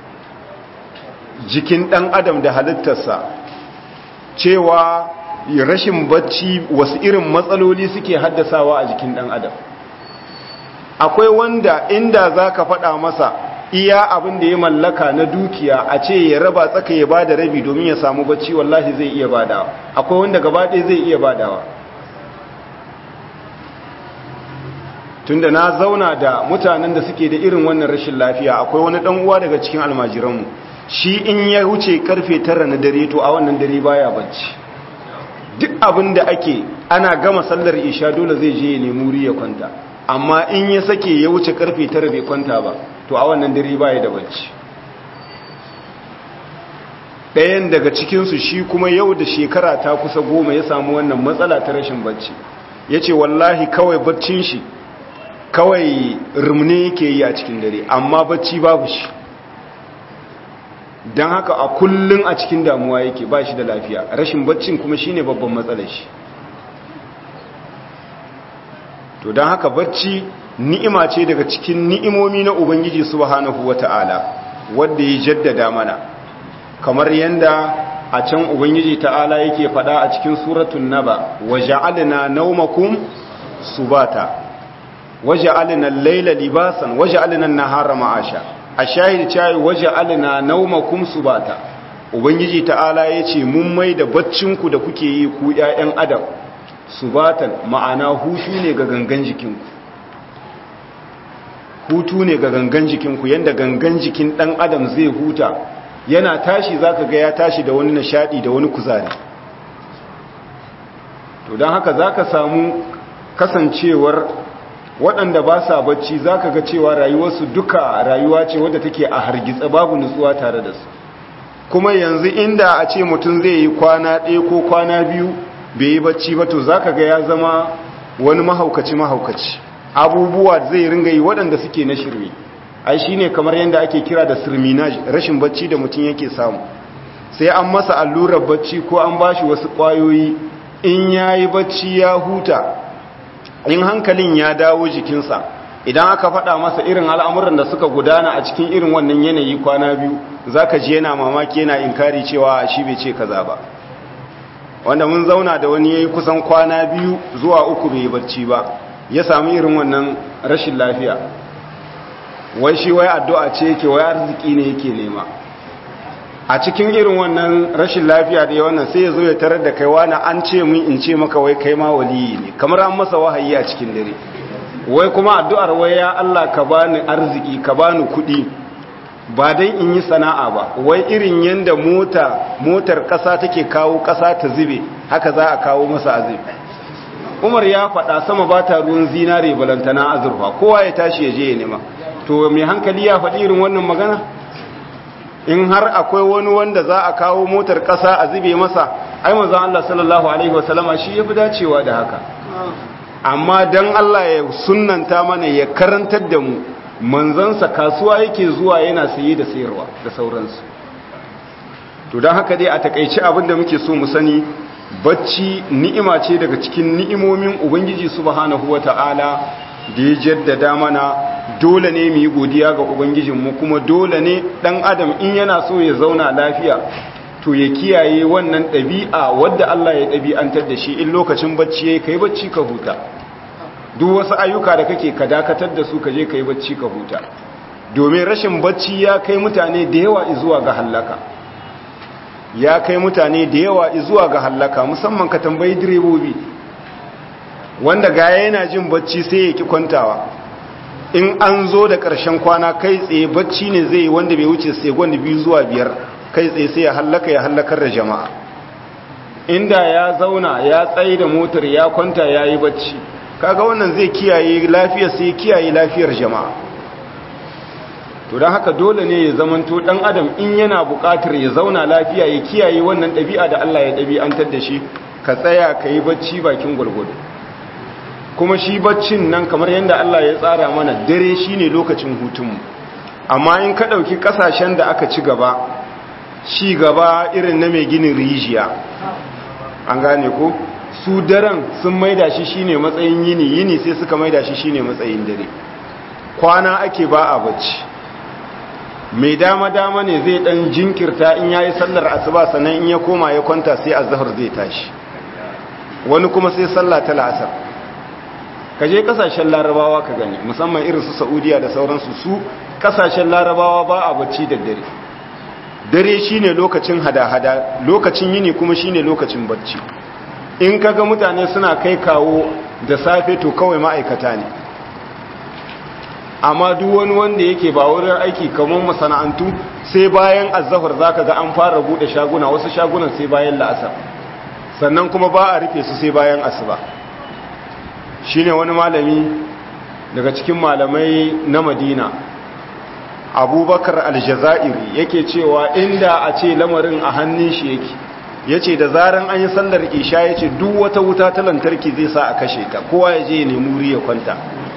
jikin ɗan adam da halittarsa cewa rashin bacci wasu irin matsaloli suke haddasawa a jikin ɗan adam akwai wanda inda za ka faɗa masa iya abin da ya mallaka na dukiya a ce ya raba tsaka ya bada rabi domin ya samu bacci wallahi zai iya badawa akwai wanda gaba ɗaya zai iya badawa tunda na zauna da mutanen da suke da irin wannan rashin lafiya akwai wani ɗan uwa daga cikin almajiranmu shi in ya wuce karfe tara na dare to a wannan dare baya bacci duk abin da ake ana gama sallar isha dole zai je ya nemi wuri ya kwanta amma in ya sake ya wuce karfe tara bai kwanta ba to a wannan dare baya da bacci ɗayan daga cikinsu shi kuma yau da shekara ta kusa goma ya samu wannan matsala ta rashin bacci ya ce wallahi kawai baccin shi kawai rumne yake yi a cikin dare amma bacci babu shi don haka a kullum a cikin damuwa yake ba shi da lafiya rashin baccin kuma shine babban matsalar shi to don haka bacci ni'ima ce daga cikin ni'imomi na ubangiji subhanahu wata'ala wanda ya jaddada mana kamar yanda a can ubangiji ta'ala yake fada a cikin suratun naba waja'alna naumakum subata waja'alna al-laila libasan waja'alna an-nahara ma'asha ashahid chai waja'alna naumakum subata ubangiji ta'ala yace mun mai da baccinku da kuke yi ku ƴaƴan adam subatan ma'ana hutu ne ga gangan jikinku hutu ne ga gangan jikinku yanda gangan jikin dan adam zai huta yana tashi zaka ga ya tashi da wani nishadi da wani kuzari to don haka zaka samu kasancewar waɗanda ba sa bacci zaka ga cewa rayuwarsu duka rayuwa ce wadda take a hargitsa babu nutsuwa tare da su kuma yanzu inda a ce mutum zai yi kwana ɗaya ko kwana biyu bai yi bacci ba to za ka ga ya zama wani mahaukaci mahaukaci abubuwa zai ringa yi waɗanda suke na shirme ai shi ne kamar yadda ake kira da sirminaj rashin bacci da mutum yake samu sai an masa allurar bacci ko an ba shi wasu ƙwayoyi in ya yi bacci ya huta in hankalin ya dawo jikinsa idan aka faɗa masa irin al'amuran da suka gudana a cikin irin wannan yanayi kwana biyu za ka ji yana mamaki yana inkari cewa shi bai ce kaza ba wanda mun zauna da wani yayi kusan kwana biyu zuwa uku bai barci ba ya sami irin wannan rashin lafiya wai shi wai addu'a ce yake wai arziki ne yake nema a cikin irin wannan rashin lafiya da wannan sai ya zo ya tarar da kai wani an ce mun in ce maka wai kai ma waliyi ne kamar an masa wahayi a cikin dare wai kuma addu'ar wai ya Allah ka bani arziki ka bani kuɗi ba dai in yi sana'a ba wai irin yanda mota motar ƙasa take kawo ƙasa ta zube haka za a kawo masa azumi umar ya faɗa sama ba ta ruwan zinare balantana azurfa kowa ya tashi ya je ya nema to mai hankali ya faɗi irin wannan magana in har akwai wani wanda za a kawo motar ƙasa a zube masa ai manzon Allah sallallahu alaihi wasallama shi yafi dacewa da haka amma dan Allah ya sunnanta mana ya karantar da mu manzansa kasuwa yake zuwa yana saye da sayarwa da sauransu to don haka dai a takaice abin da muke so mu sani bacci ni'ima ce daga cikin ni'imomin ubangiji subhanahu wata'ala da ya jaddada mana dole ne mu yi godiya ga ubangijinmu kuma dole ne dan adam in yana so ya zauna lafiya to ya kiyaye wannan ɗabi'a wadda Allah ya ɗabi'antar da shi in lokacin bacci yayi kai bacci ka huta duk wasu ayyuka da kake ka dakatar da su ka je kai bacci ka huta domin rashin bacci ya kai mutane da yawa zuwa ga hallaka ya kai mutane da yawa zuwa ga hallaka musamman ka tambayi direbobi wanda gaya yana jin bacci sai ya ki kwantawa in an zo da ƙarshen kwana kai tsaye bacci ne zai wanda bai wuce sai gwanda biyu zuwa biyar kai tsaye sai ya hallaka ya hallakar da jama'a inda ya zauna ya tsaye da motar ya kwanta ya yi bacci kaga wannan zai kiyaye lafiyar sai kiyaye lafiyar jama'a to don haka dole ne ya zamanto dan adam in yana buƙatar ya zauna lafiya ya kiyaye wannan ɗabi'a da Allah ya ɗabi'antar da shi ka tsaya ka yi bacci bakin gwargwado kuma shi baccin nan kamar yadda Allah ya tsara mana dare shine lokacin hutunmu amma in ka ɗauki ƙasashen da aka ci gaba ci gaba irin na mai ginin rijiya an gane ko su daren sun maida shi shine matsayin yini yini sai suka maida shi shine matsayin dare kwana ake ba a bacci mai dama-dama ne zai dan jinkirta in yayi sallar asuba sannan in ya koma ya kwanta sai azhar zai tashi wani kuma sai sallah ta la'asar kaje kasashen larabawa ka gani musamman irin su saudiya da sauransu su kasashen larabawa ba a bacci da dare dare shine lokacin hada-hada lokacin yini kuma shine lokacin bacci in kaga mutane suna kai kawo da safe to kawai ma'aikata ne amma duk wani wanda yake ba wurin aiki kamar masana'antu sai bayan azahar zaka ga an fara bude shaguna wasu shagunan sai bayan la'asar sannan kuma ba a rufe su sai bayan asuba shine wani malami daga cikin malamai na madina abubakar aljazairi yake cewa inda a ce lamarin a hannun shi yake ya ce da zaran an yi sallar isha ya ce duk wata wuta ta lantarki zai sa a kashe ta kowa ya je ya nemi wuri ya kwanta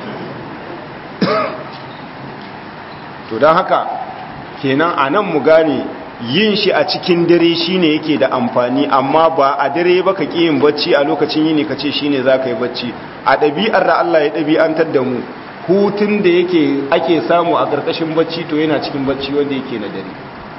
to don haka kenan a nan mu gane yin shi a cikin dare shine yake da amfani amma ba a dare ba ka yin bacci a lokacin yini ka ce shine za ka yi bacci a ɗabi'ar da Allah ya ɗabi'antar da mu hutun da yake ake samu a ƙarƙashin bacci to yana cikin bacci wanda yake na dare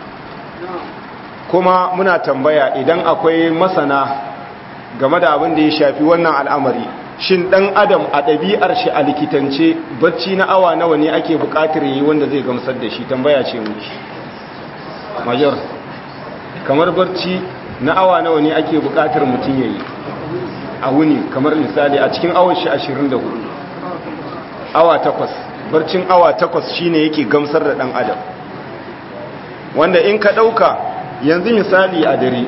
kuma muna tambaya idan akwai masana game da abin da ya shafi wannan al'amari shin ɗan adam a ɗabi'ar shi a likitance bacci na awa nawa ne ake buƙatar yi wanda zai gamsar da shi tambaya ce muke major kamar barci na awa nawa ne ake buƙatar mutum ya yi a wuni kamar misali a cikin awon shi 24 awa takwas barcin awa takwas shine yake gamsar da ɗan adam wanda in ka ɗauka yanzu misali a dare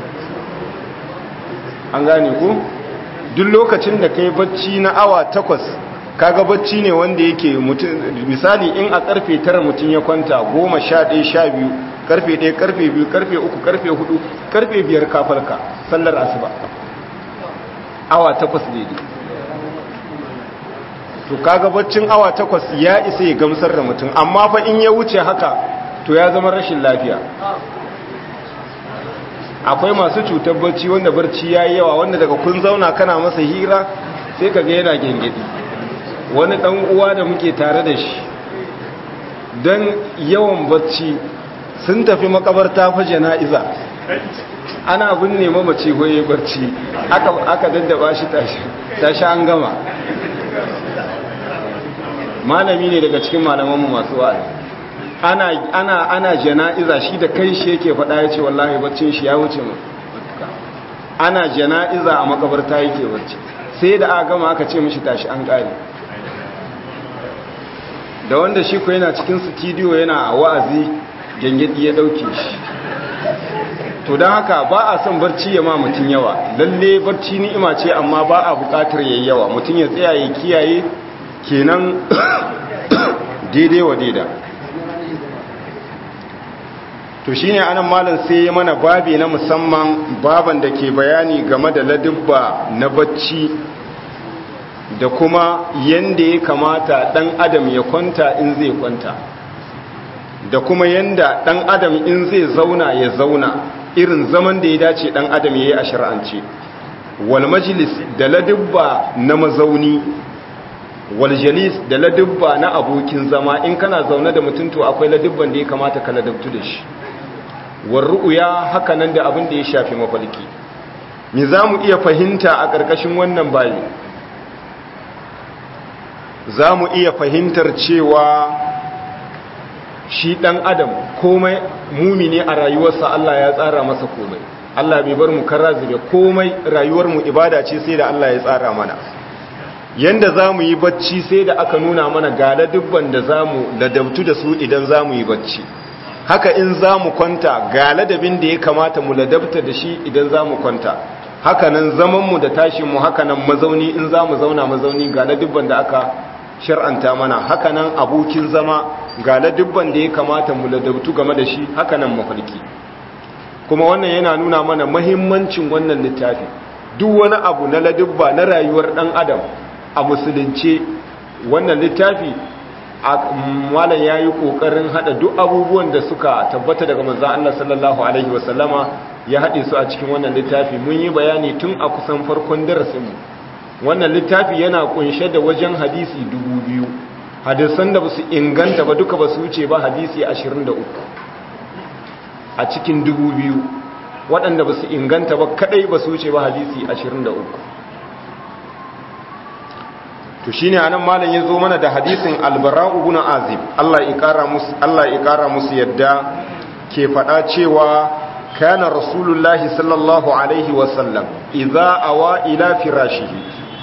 an gane ku duk lokacin da kai bacci na awa takwas kaga bacci ne wanda yake misali in a karfe tara mutum ya kwanta goma sha ɗaya sha biyu karfe ɗaya karfe biyu karfe uku karfe hudu karfe biyar kafarka sallar asuba awa takwas daidai to kaga baccin awa takwas ya isa ya gamsar da mutum amma fa in ya wuce haka to ya zama rashin lafiya akwai masu cutar barci wanda barci ya yi yawa wanda daga kun zauna kana masa hira sai ka ga yana gengedi wani ɗan uwa da muke tare da shi don yawan barci sun tafi makabarta fa jana'iza ana binne mamaci goye barci aka daddaba shi tashi an gama malami ne daga cikin malamanmu masu wa'azi ana ana ana jana'iza shi da kai shi yake faɗa ya ce wallahi baccin shi ya wuce mu ana jana'iza a makabarta yake bacci sai da aka gama aka ce mishi tashi an ƙare da wanda shi ko yana cikin studio yana wa'azi gengedi ya dauke shi to don haka ba a son barci ya ma mutum yawa lalle barci ni'ima ce amma ba a bukatar yayi yawa mutum ya tsaya ya kiyaye kenan daidai wa daida to shine anan malam sai ya mana babi na musamman baban da ke bayani game da ladubba na bacci da kuma yanda ya kamata dan adam ya kwanta in zai kwanta da kuma yanda dan adam in zai zauna ya zauna irin zaman da ya dace dan adam yayi a shar'ance wal majlis da ladubba na mazauni wal jalis da ladubba na abokin zama in kana zaune da mutum to akwai ladubban da ya kamata ka ladabtu da shi war ru'ya haka nan da abin da ya shafi mafalki me zamu iya fahimta a ƙarƙashin wannan bayi zamu iya fahimtar cewa shi ɗan adam komai mumini a rayuwarsa Allah ya tsara masa komai Allah bai bar mu kara zube komai rayuwarmu ibada ce sai da Allah ya tsara mana yanda za mu yi bacci sai da aka nuna mana gala dubban da za mu ladabtu da su idan za mu yi bacci haka in za mu kwanta ga ladabin da ya kamata mu ladabta da shi idan za mu kwanta haka nan zamanmu da tashinmu haka nan mazauni in za mu zauna mazauni ga ladubban da aka shar'anta mana haka nan abokin zama ga ladubban da ya kamata mu ladabtu game da shi haka nan mafarki kuma wannan yana nuna mana mahimmancin wannan littafi duk wani abu na ladubba na rayuwar dan adam a musulunce wannan littafi malam ya yi ƙoƙarin haɗa duk abubuwan da suka tabbata daga manzan Allah sallallahu Alaihi wasallama ya haɗe su a cikin wannan littafi mun yi bayani tun a kusan farkon darasinmu wannan littafi yana ƙunshe da wajen hadisi dubu biyu hadisan da ba su inganta ba duka ba su wuce ba hadisi ashirin da uku a cikin dubu biyu waɗanda ba su inganta ba kaɗai ba su wuce ba hadisi ashirin da uku to shine anan malam yazo mana da hadisin albara'u ibn azib Allah ya kara musu Allah ya kara musu yadda ke fada cewa kana rasulullahi sallallahu alaihi wa sallam idza awa ila firashihi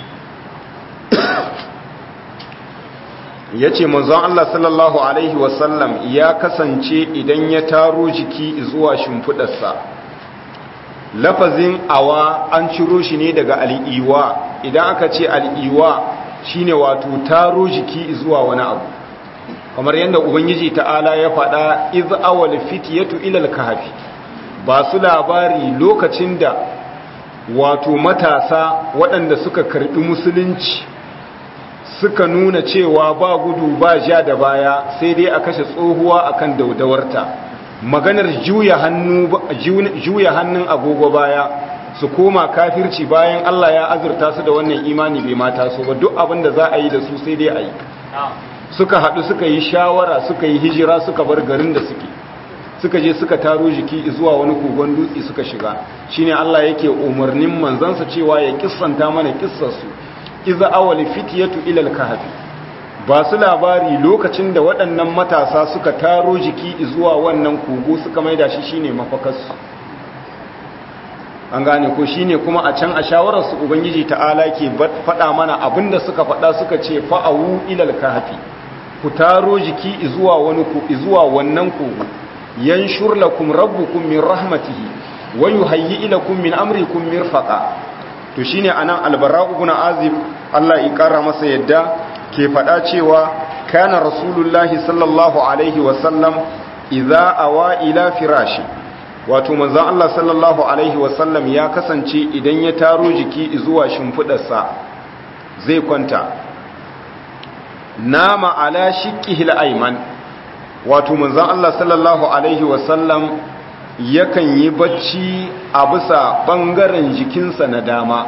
yace manzon Allah sallallahu alaihi wa sallam ya kasance idan ya taro jiki zuwa shimfidarsa lafazin awa an ciro shi ne daga al'iwa idan aka ce al'iwa shine wato taro jiki zuwa wani abu kamar yadda ubangiji ta'ala ya faɗa iz awal fitiyatu ilal kahfi ba su labari lokacin da wato matasa waɗanda suka karɓi musulunci suka nuna cewa ba gudu ba ja da baya sai dai a kashe tsohuwa akan daudawarta maganar juya hannu juya hannun agogo baya su koma kafirci bayan Allah ya azurta su da wannan imani bai mata so ba duk abin da za a yi da su sai dai a yi suka haɗu suka yi shawara suka yi hijira suka bar garin da suke suka je suka taro jiki zuwa wani kogon dutse suka shiga shine Allah yake umarnin manzansa cewa ya kissanta mana kissarsu iza awali fitiyatu ilal kahfi ba su labari lokacin da waɗannan matasa suka taro jiki zuwa wannan kogo suka maida shi shine mafakarsu an gane ko shine kuma a can a shawararsu ubangiji ta'ala ke faɗa mana abinda suka faɗa suka ce fa'awu ilal kahfi ku taro jiki zuwa wani ku zuwa wannan kogo yanshur lakum rabbukum min rahmatihi wa yuhayyi ilakum min amrikum mirfaqa to shine anan albara ibn azib Allah ya kara masa yadda ke faɗa cewa kana rasulullahi sallallahu alaihi wa sallam idza awa ila firashi wato manzon Allah sallallahu alaihi wa sallam ya kasance idan ya taro jiki zuwa shimfidarsa zai kwanta nama ala shiqqihil ayman wato manzon Allah sallallahu alaihi wa sallam yakan yi bacci a bisa ɓangaren jikinsa na dama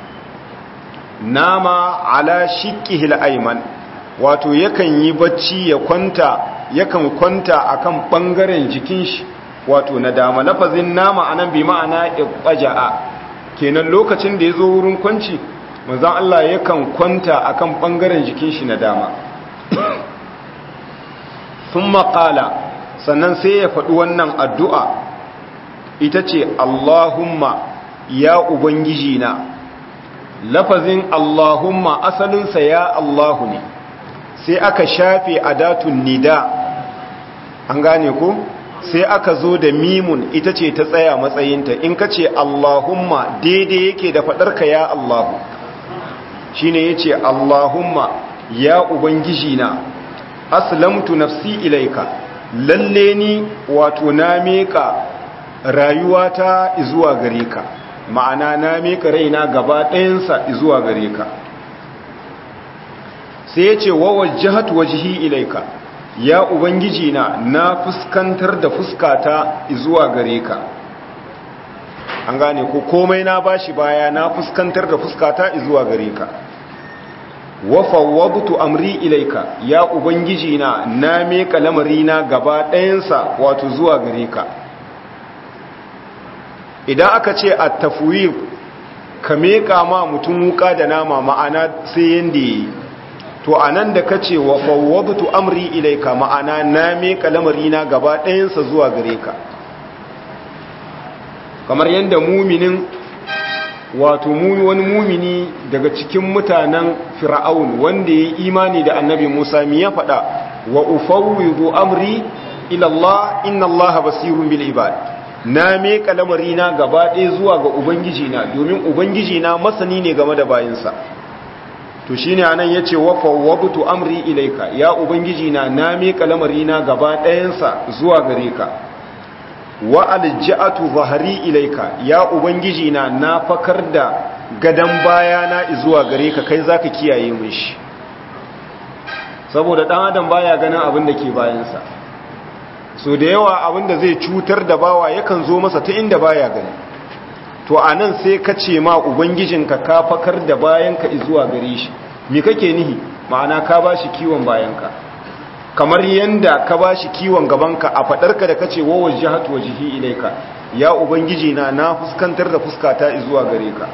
nama ala shiƙihil aiman wato yakan yi bacci ya kwanta yakan kwanta akan ɓangaren jikin shi wato na dama lafazin nama anan bi ma'ana iqaja'a kenan lokacin da ya zo wurin kwanci manzon Allah yakan kwanta akan ɓangaren jikin shi na dama sun maƙala sannan sai ya faɗi wannan addu'a ita ce Allahumma ya Ubangiji na lafazin Allahumma asalinsa ya Allahu ne sai aka shafe adatun nida an gane ku sai aka zo da mimun ita ce ta tsaya matsayinta in ka ce Allahumma daidai yake da faɗarka ya Allahu shi ne ya ce Allahumma ya Ubangiji na aslamtu nafsi ilaika lalle ni wato na meka rayuwata zuwa gare ka ma'ana na meka raina gaba ɗayansa zuwa gare ka sai ya ce wawajjahatu wajhi ilaika ya ubangiji na na fuskantar da fuskata zuwa gare ka an gane ko komai na bashi baya na fuskantar da fuskata zuwa gare ka wa fawwadtu amri ilaika ya ubangiji na na meka lamarina gaba ɗayansa wato zuwa gare ka idan aka ce at-tafwid ka meka ma mutum wuka da nama ma'ana sai yanda yi to anan da kace wa fawwadtu amri ilaika ma'ana na meka lamarina gaba ɗayansa zuwa gare ka kamar yanda muminin wato wani mumini daga cikin mutanen fir'aun wanda ya imani da annabi Musa mi ya faɗa wa ufawwidu amri ila Allah inna Allah basirun bil ibad na meka lamarina gaba ɗaya zuwa ga ubangiji na domin ubangiji na masani ne game da bayinsa to shine anan yace wa fawwadtu amri ilaika ya ubangiji na na meka lamarina gaba ɗayansa zuwa gare ka wa alja'atu zahari ilaika ya ubangiji na na fakar da gadan bayana zuwa gare ka kai zaka kiyaye mun shi saboda dan adam baya ganin abin da ke bayansa so da yawa abin da zai cutar da bawa yakan zo masa ta inda baya gani to anan sai ka ce ma ubangijinka ka fakar da bayanka zuwa gare shi me kake nihi ma'ana ka bashi kiwon bayanka kamar yanda ka ba shi kiwon gabanka a faɗarka da kace wa wajhatu wajhi ilaika ya ubangiji na na fuskantar da fuskata zuwa gare ka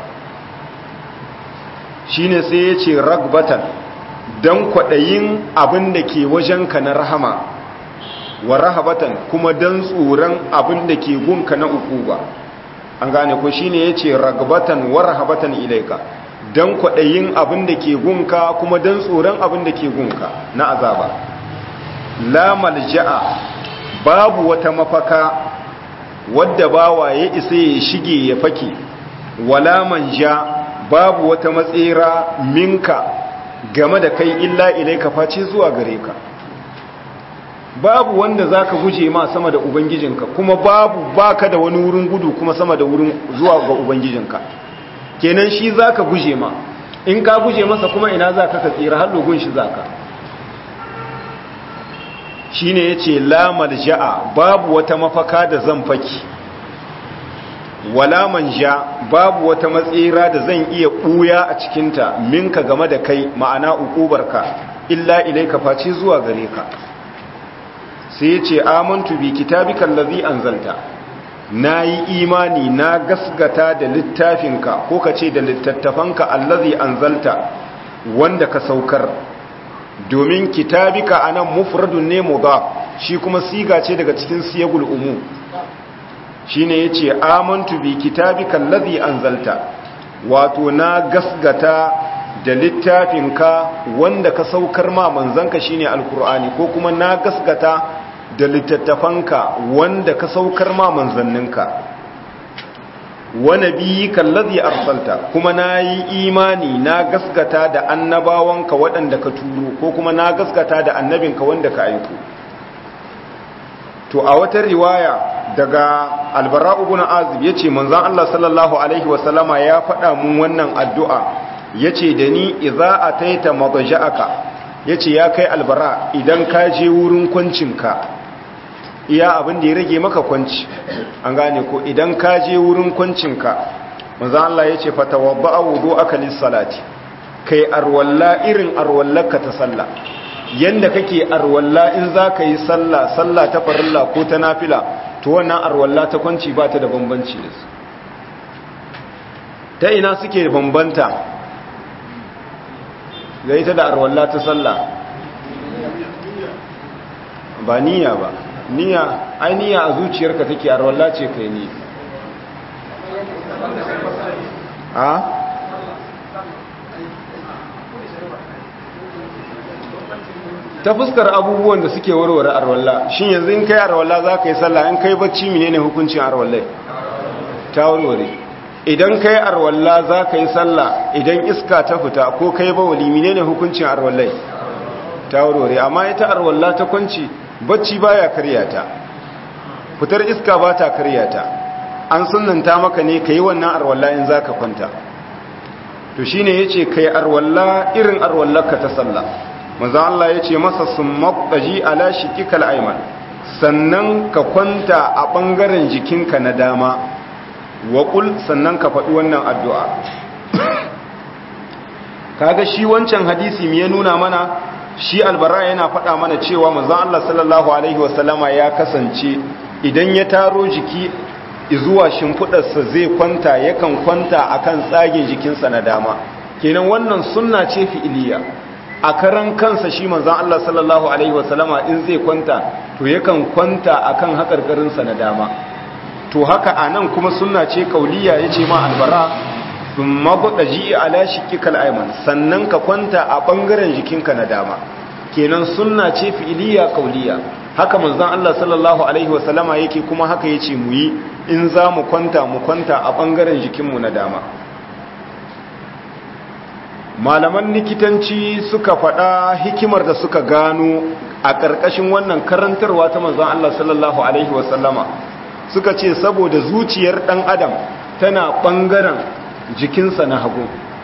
shine sai yace ragbatan dan kwadayin abin da ke wajenka na rahama wa rahabatan kuma dan tsoron abin da ke gunka na ukuba an gane ko shine yace ragbatan wa rahabatan ilaika dan kwadayin abin da ke gunka kuma dan tsoron abin da ke gunka na azaba la malja'a babu wata mafaka wadda bawa ya isa ya shige ya fake wala manja babu wata matsira minka game da kai illa ilaika face zuwa gare ka babu wanda zaka guje ma sama da ubangijinka kuma babu baka da wani wurin gudu kuma sama da wurin zuwa ga ubangijinka kenan shi zaka guje ma in ka guje masa kuma ina zaka ka tsira har dogon shi zaka shi ne ya ce lamar ja'a babu wata mafaka da zan faki wala manja babu wata matsira da zan iya ɓuya a cikinta minka game da kai ma'ana ukubarka illa ilai ka face zuwa gare ka sai ya ce amantu bi kitabika allazi anzalta na yi imani na gasgata da littafinka ko ka ce da littattafanka allazi anzalta wanda ka saukar domin kitabika anan mufradun ne mudaf shi kuma siga ce daga cikin siyagul umum shine yace amantu bi kitabika allazi anzalta wato na gasgata da littafinka wanda ka saukar ma manzanka shine alqur'ani ko kuma na gasgata da littattafanka wanda ka saukar ma manzanninka wa nabiyyika allazi arsalta kuma nayi imani na gaskata da annabawanka waɗanda ka turo ko kuma na gaskata da annabinka wanda ka aiko to a wata riwaya daga albara ibn azib yace manzon Allah sallallahu alaihi wasallama ya faɗa mun wannan addu'a yace da ni idza ataita madja'aka yace ya kai albara idan ka je wurin kwancinka iya abin da ya rage maka kwanci an gane ko idan ka je wurin kwancinka manzon Allah yace fatawadda wudu'aka lis-salati kai arwalla irin arwallarka ta sallah yanda kake arwalla in za ka yi sallah sallah ta farilla ko ta nafila to wannan arwalla ta kwanci ba ta da bambanci da su ta ina suke bambanta ga ita da arwalla ta sallah ba niyya ba niyya ai niyya a zuciyarka take arwalla ce kai ne a ta fuskar abubuwan da suke warware arwalla shin yanzu in kai arwalla za ka yi sallah in kai bacci menene hukuncin arwallai ta warware idan kai arwalla za ka yi sallah idan iska ta fita ko kai bawali menene hukuncin arwallai ta warware amma ita arwalla ta kwanci bacci baya karya ta fitar iska ba ta karya ta an sunanta maka ne ka yi wannan arwalla in za ka kwanta to shine yace kai arwalla irin arwallarka ta sallah manzo Allah yace masa summaji ala shikikal ayman sannan ka kwanta a bangaren jikinka na dama wa qul sannan ka faɗi wannan addu'a kaga shi wancan hadisi me ya nuna mana shi albara yana faɗa mana cewa manzo Allah sallallahu alaihi wasallama ya kasance idan ya taro jiki zuwa shimfiɗarsa zai kwanta yakan kwanta akan tsagin jikinsa na dama kenan wannan sunna ce fi'iliya a karan kansa shi manzon Allah sallallahu alaihi wasallama in zai kwanta to yakan kwanta akan hakarkarinsa na dama to haka anan kuma sunna ce kauliya yace ma albara thumma budaji ala shikikal ayman sannan ka kwanta a bangaren jikinka na dama kenan sunna ce fi'iliya kauliya haka manzon Allah sallallahu alaihi wasallama yake kuma haka yace mu yi in za mu kwanta mu kwanta a bangaren jikinmu na dama malaman likitanci suka faɗa hikimar da suka gano a ƙarƙashin wannan karantarwa ta manzon Allah sallallahu alaihi wasallama suka ce saboda zuciyar ɗan adam tana ɓangaren jikinsa na hagu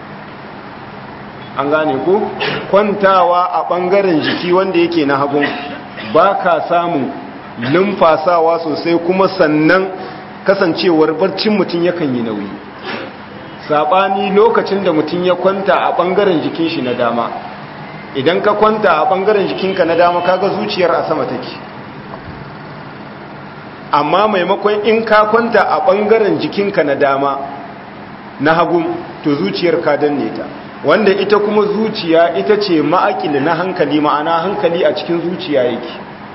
an gane ku kwantawa a ɓangaren jiki wanda yake na hagu ba ka samun numfasawa sosai kuma sannan kasancewar barcin mutum yakan yi nauyi saɓani lokacin da mutum ya kwanta a ɓangaren jikin shi na dama idan ka kwanta a ɓangaren jikinka na dama kaga zuciyar a sama take amma maimakon in ka kwanta a ɓangaren jikinka na dama na hagu to zuciyar ka danne ta wanda ita kuma zuciya ita ce ma'akili na hankali ma'ana hankali a cikin zuciya yake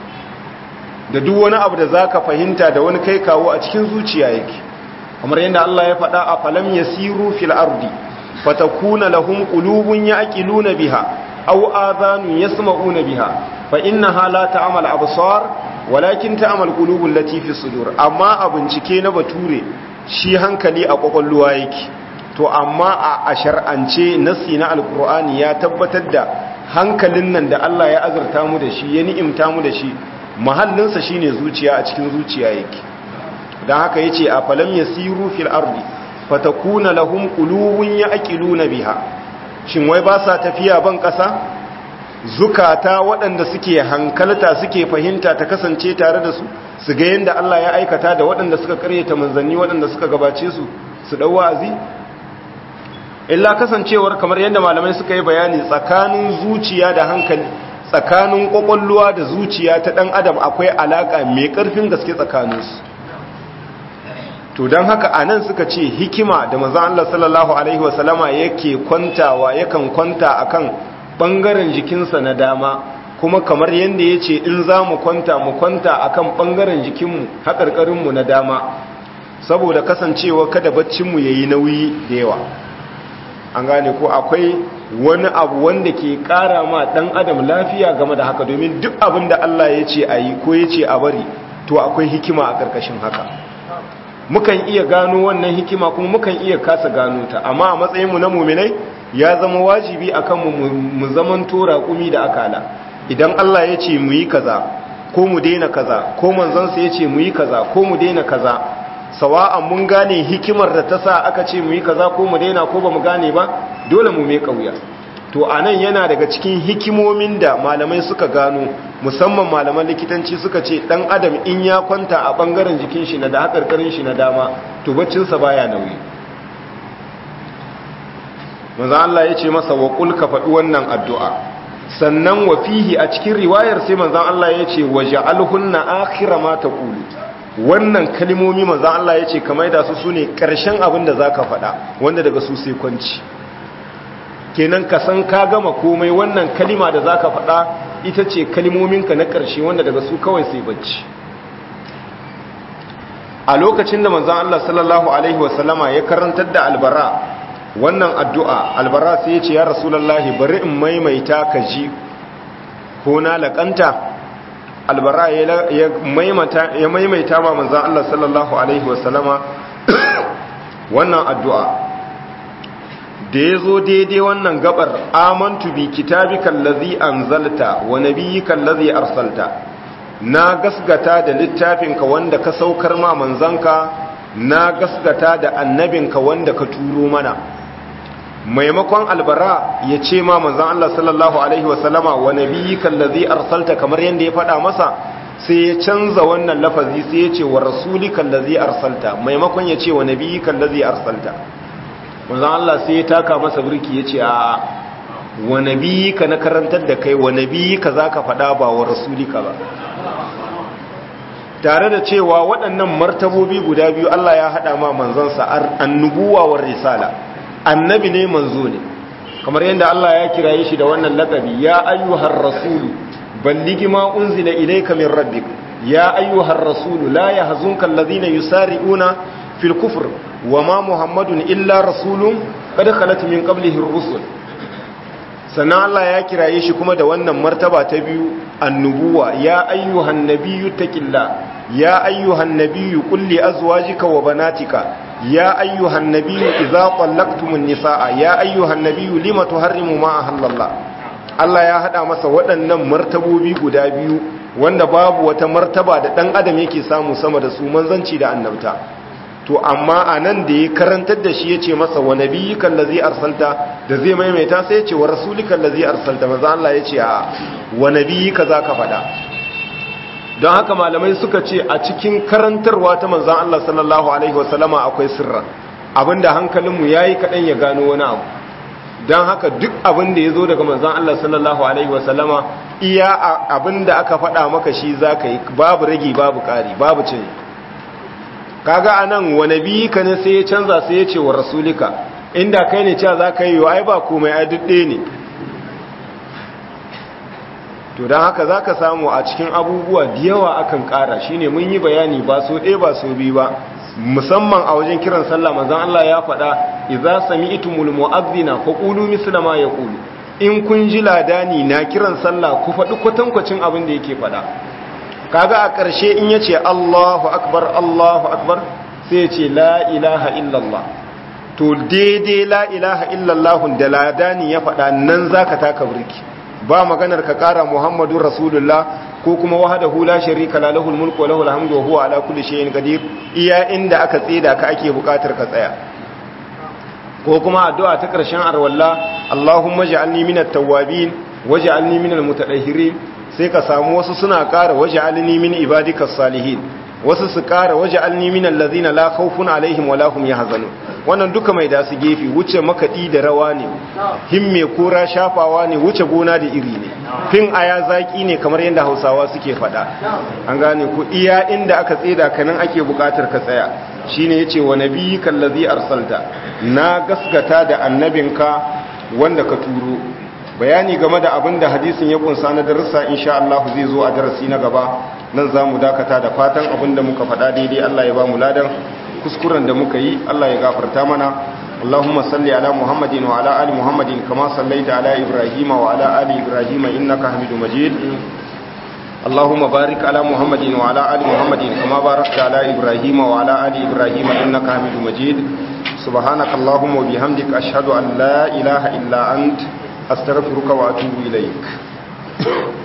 da duk wani abu da za ka fahimta da wani kai kawo a cikin zuciya yake kamar yadda Allah ya faɗa a falam yasiru fil ardi fatakuna lahum qulubun ya'qiluna biha aw adhanun yasma'una biha fa innaha la ta'mal absar walakin ta'mal qulubul lati fi sudur amma a bincike na bature shi hankali a kwakwalwa yake to amma a shar'ance nasi na alqur'ani ya tabbatar da hankalin nan da Allah ya azurta mu da shi ya ni'imta mu da shi mahallinsa shine zuciya a cikin zuciya yake don haka ya ce a falam ya siru fil ardi fatakuna lahum qulubun ya'qiluna biha shin wai ba sa tafiya ban ƙasa zukata waɗanda suke hankalta suke fahimta ta kasance tare da su su ga yadda Allah ya aikata da waɗanda suka karyata manzanni waɗanda suka gabace su su ɗau wa'azi illa kasancewar kamar yadda malamai suka yi bayani tsakanin zuciya da hankali tsakanin ƙwaƙwalwa da zuciya ta ɗan adam akwai alaƙa mai ƙarfin gaske tsakaninsu to don haka a nan suka ce hikima da mazan Allah sallallahu Alaihi wasallama yake kwantawa yakan kwanta akan ɓangaren jikinsa na dama kuma kamar yadda ya ce in za mu kwanta mu kwanta akan ɓangaren jikinmu haƙarƙarinmu na dama saboda kasancewa kada baccinmu ya yi nauyi da yawa an gane ko akwai wani abu wanda ke ƙara ma ɗan adam lafiya game da haka domin duk abin da Allah ya ce a yi ko ya ce a bari to akwai hikima a ƙarƙashin haka mukan iya gano wannan hikima kuma mukan iya kasa gano ta amma a matsayinmu na muminai ya zama wajibi akan mu mu zaman tora kumi da akala idan Allah ya ce mu yi kaza ko mu daina kaza ko manzansa ya ce mu yi kaza ko mu daina kaza sawa'an mun gane hikimar da ta sa aka ce mu yi kaza ko mu daina ko ba mu gane ba dole mu mai kauya to anan yana daga cikin hikimomin da malamai suka gano musamman malaman likitanci suka ce dan adam in ya kwanta a bangaren jikin shi na da hakarkarin shi na dama to baccinsa baya nauyi manzo Allah ya ce masa wa qul ka faɗi wannan addu'a sannan wa fihi a cikin riwayar sai manzo Allah ya ce waja'alhunna akhira ma taqulu wannan kalmomi manzo Allah ya ce kamar da su sune karshen abin da zaka faɗa wanda daga su sai kwanci kenan ka san ka gama komai wannan kalima da zaka faɗa
ita ce kalmominka na ƙarshe wanda daga su kawai sai bacci a lokacin da manzon Allah sallallahu alaihi wasallama ya karantar da albara wannan addu'a albara sai ya ce ya rasulullahi bari in maimaita ka ji ko na laƙanta albara ya maimaita ma manzan Allah sallallahu Alaihi wasallama wannan addu'a da ya zo daidai wannan gabar amantu bi kitabi kallazi an zalta wa nabiyi kallazi arsalta na gasgata da littafinka wanda ka saukar ma manzanka na gasgata da annabinka wanda ka turo mana maimakon albara ya ce ma manzan Allah sallallahu Alaihi wasallama wa nabiyyika allazi arsalta kamar yadda ya faɗa masa sai ya canza wannan lafazi sai ya ce wa rasulika allazi arsalta maimakon ya ce wa nabiyyika allazi arsalta manzan Allah sai ya taka masa birki ya ce a wa nabiyyika na karantar da kai wa nabiyyika zaka faɗa ba wa rasulika ba tare da cewa waɗannan martabobi guda biyu Allah ya haɗa ma manzansa annubuwa war risala annabi ne manzo ne kamar yadda Allah ya kiraye shi da wannan lakabi ya ayyuhar rasulu balligi ma unzila ilayka min rabbik ya ayyuhar rasulu la yahzunka alladhina yusari'una fil kufr wama muhammadun illa rasulun qad khalat min qablihi ar-rusul sannan Allah ya kiraye shi kuma da wannan martaba ta biyu annubuwa ya ayyuhan nabiyyu taqillah ya ayyuhan nabiyyu qul li azwajika wa banatika يا أيها النبي إذا طلقتم النساء يا أيها النبي لما تحرموا ما أحل الله Allah ya haɗa masa waɗannan martabobi guda biyu wanda babu wata martaba da ɗan adam yake samu sama da su manzanci da annabta to amma a nan da ya karantar da shi ya ce masa wa nabiyyikan lazi arsalta da zai maimaita sai ya ce wa rasulikan lazi arsalta maza Allah ya ce a wa nabiyyika za ka faɗa don haka malamai suka ce a cikin karantarwa ta manzan Allah sallallahu Alaihi wasallama akwai sirra abinda hankalinmu ya yi kaɗan ya gano wani abu don haka duk abinda ya zo daga manzan Allah sallallahu Alaihi wasallama iya abinda aka faɗa maka shi za ka yi babu ragi babu ƙari babu cin kaga a nan wane biyi ka ne sai ya canza sai ya ce wa rasulika inda kai ne cewa za ka yi ai ba komai ai duk ɗaya ne to don haka za ka samu a cikin abubuwa da yawa akan ƙara shi ne mun yi bayani ba so ɗaya ba so biyu ba musamman a wajen kiran sallah manzan Allah ya faɗa idza sami'tumul mu'adhdhina faqulu misla ma yaqulu in kun ji ladani na kiran sallah ku faɗi kwatankwacin abin da yake faɗa kaga a ƙarshe in yace Allahu akbar Allahu akbar sai yace la ilaha illallah to daidai la ilaha illallah da ladani ya faɗa nan zaka taka burki ba maganar ka kara muhammadun rasulullah ko kuma wahadahu la sharika la lahul mulku wa lahul hamdu wa huwa ala kulli shay'in qadir iya inda aka tsida ka ake bukatar ka tsaya ko kuma addu'a ta karshen arwalla allahumma ja'alni minat tawwabin waj'alni minal mutatahhirin sai ka samu wasu suna kara waj'alni min ibadikas salihin wasu su kara waj'alni minal ladhina la khawfun alaihim wa lahum yahzanun wannan duka mai da su gefe wuce makaɗi da rawa ne himme kora shafawa ne wuce gona da iri ne fin aya zaki ne kamar yadda hausawa suke faɗa an gane ku iya inda aka tseda kanan ake buƙatar ka tsaya shine yace wa nabiyyikal ladzi arsalta na gasgata da annabinka wanda ka turo bayani game da abin da hadisin ya kunsa na darussa insha Allah zai zo a darasi na gaba nan zamu dakata da fatan abin da muka faɗa daidai Allah ya ba mu ladan kuskuren da muka yi Allah ya gafarta mana Allahumma salli ala Muhammadin wa ala ali Muhammadin kama sallaita ala Ibrahim wa ala ali Ibrahim innaka Hamidum Majid Allahumma barik ala Muhammadin wa ala ali Muhammadin kama barakta ala Ibrahim wa ala ali Ibrahim innaka Hamidum Majid subhanaka Allahumma wa bihamdika ashhadu an la ilaha illa ant astaghfiruka wa atubu ilaik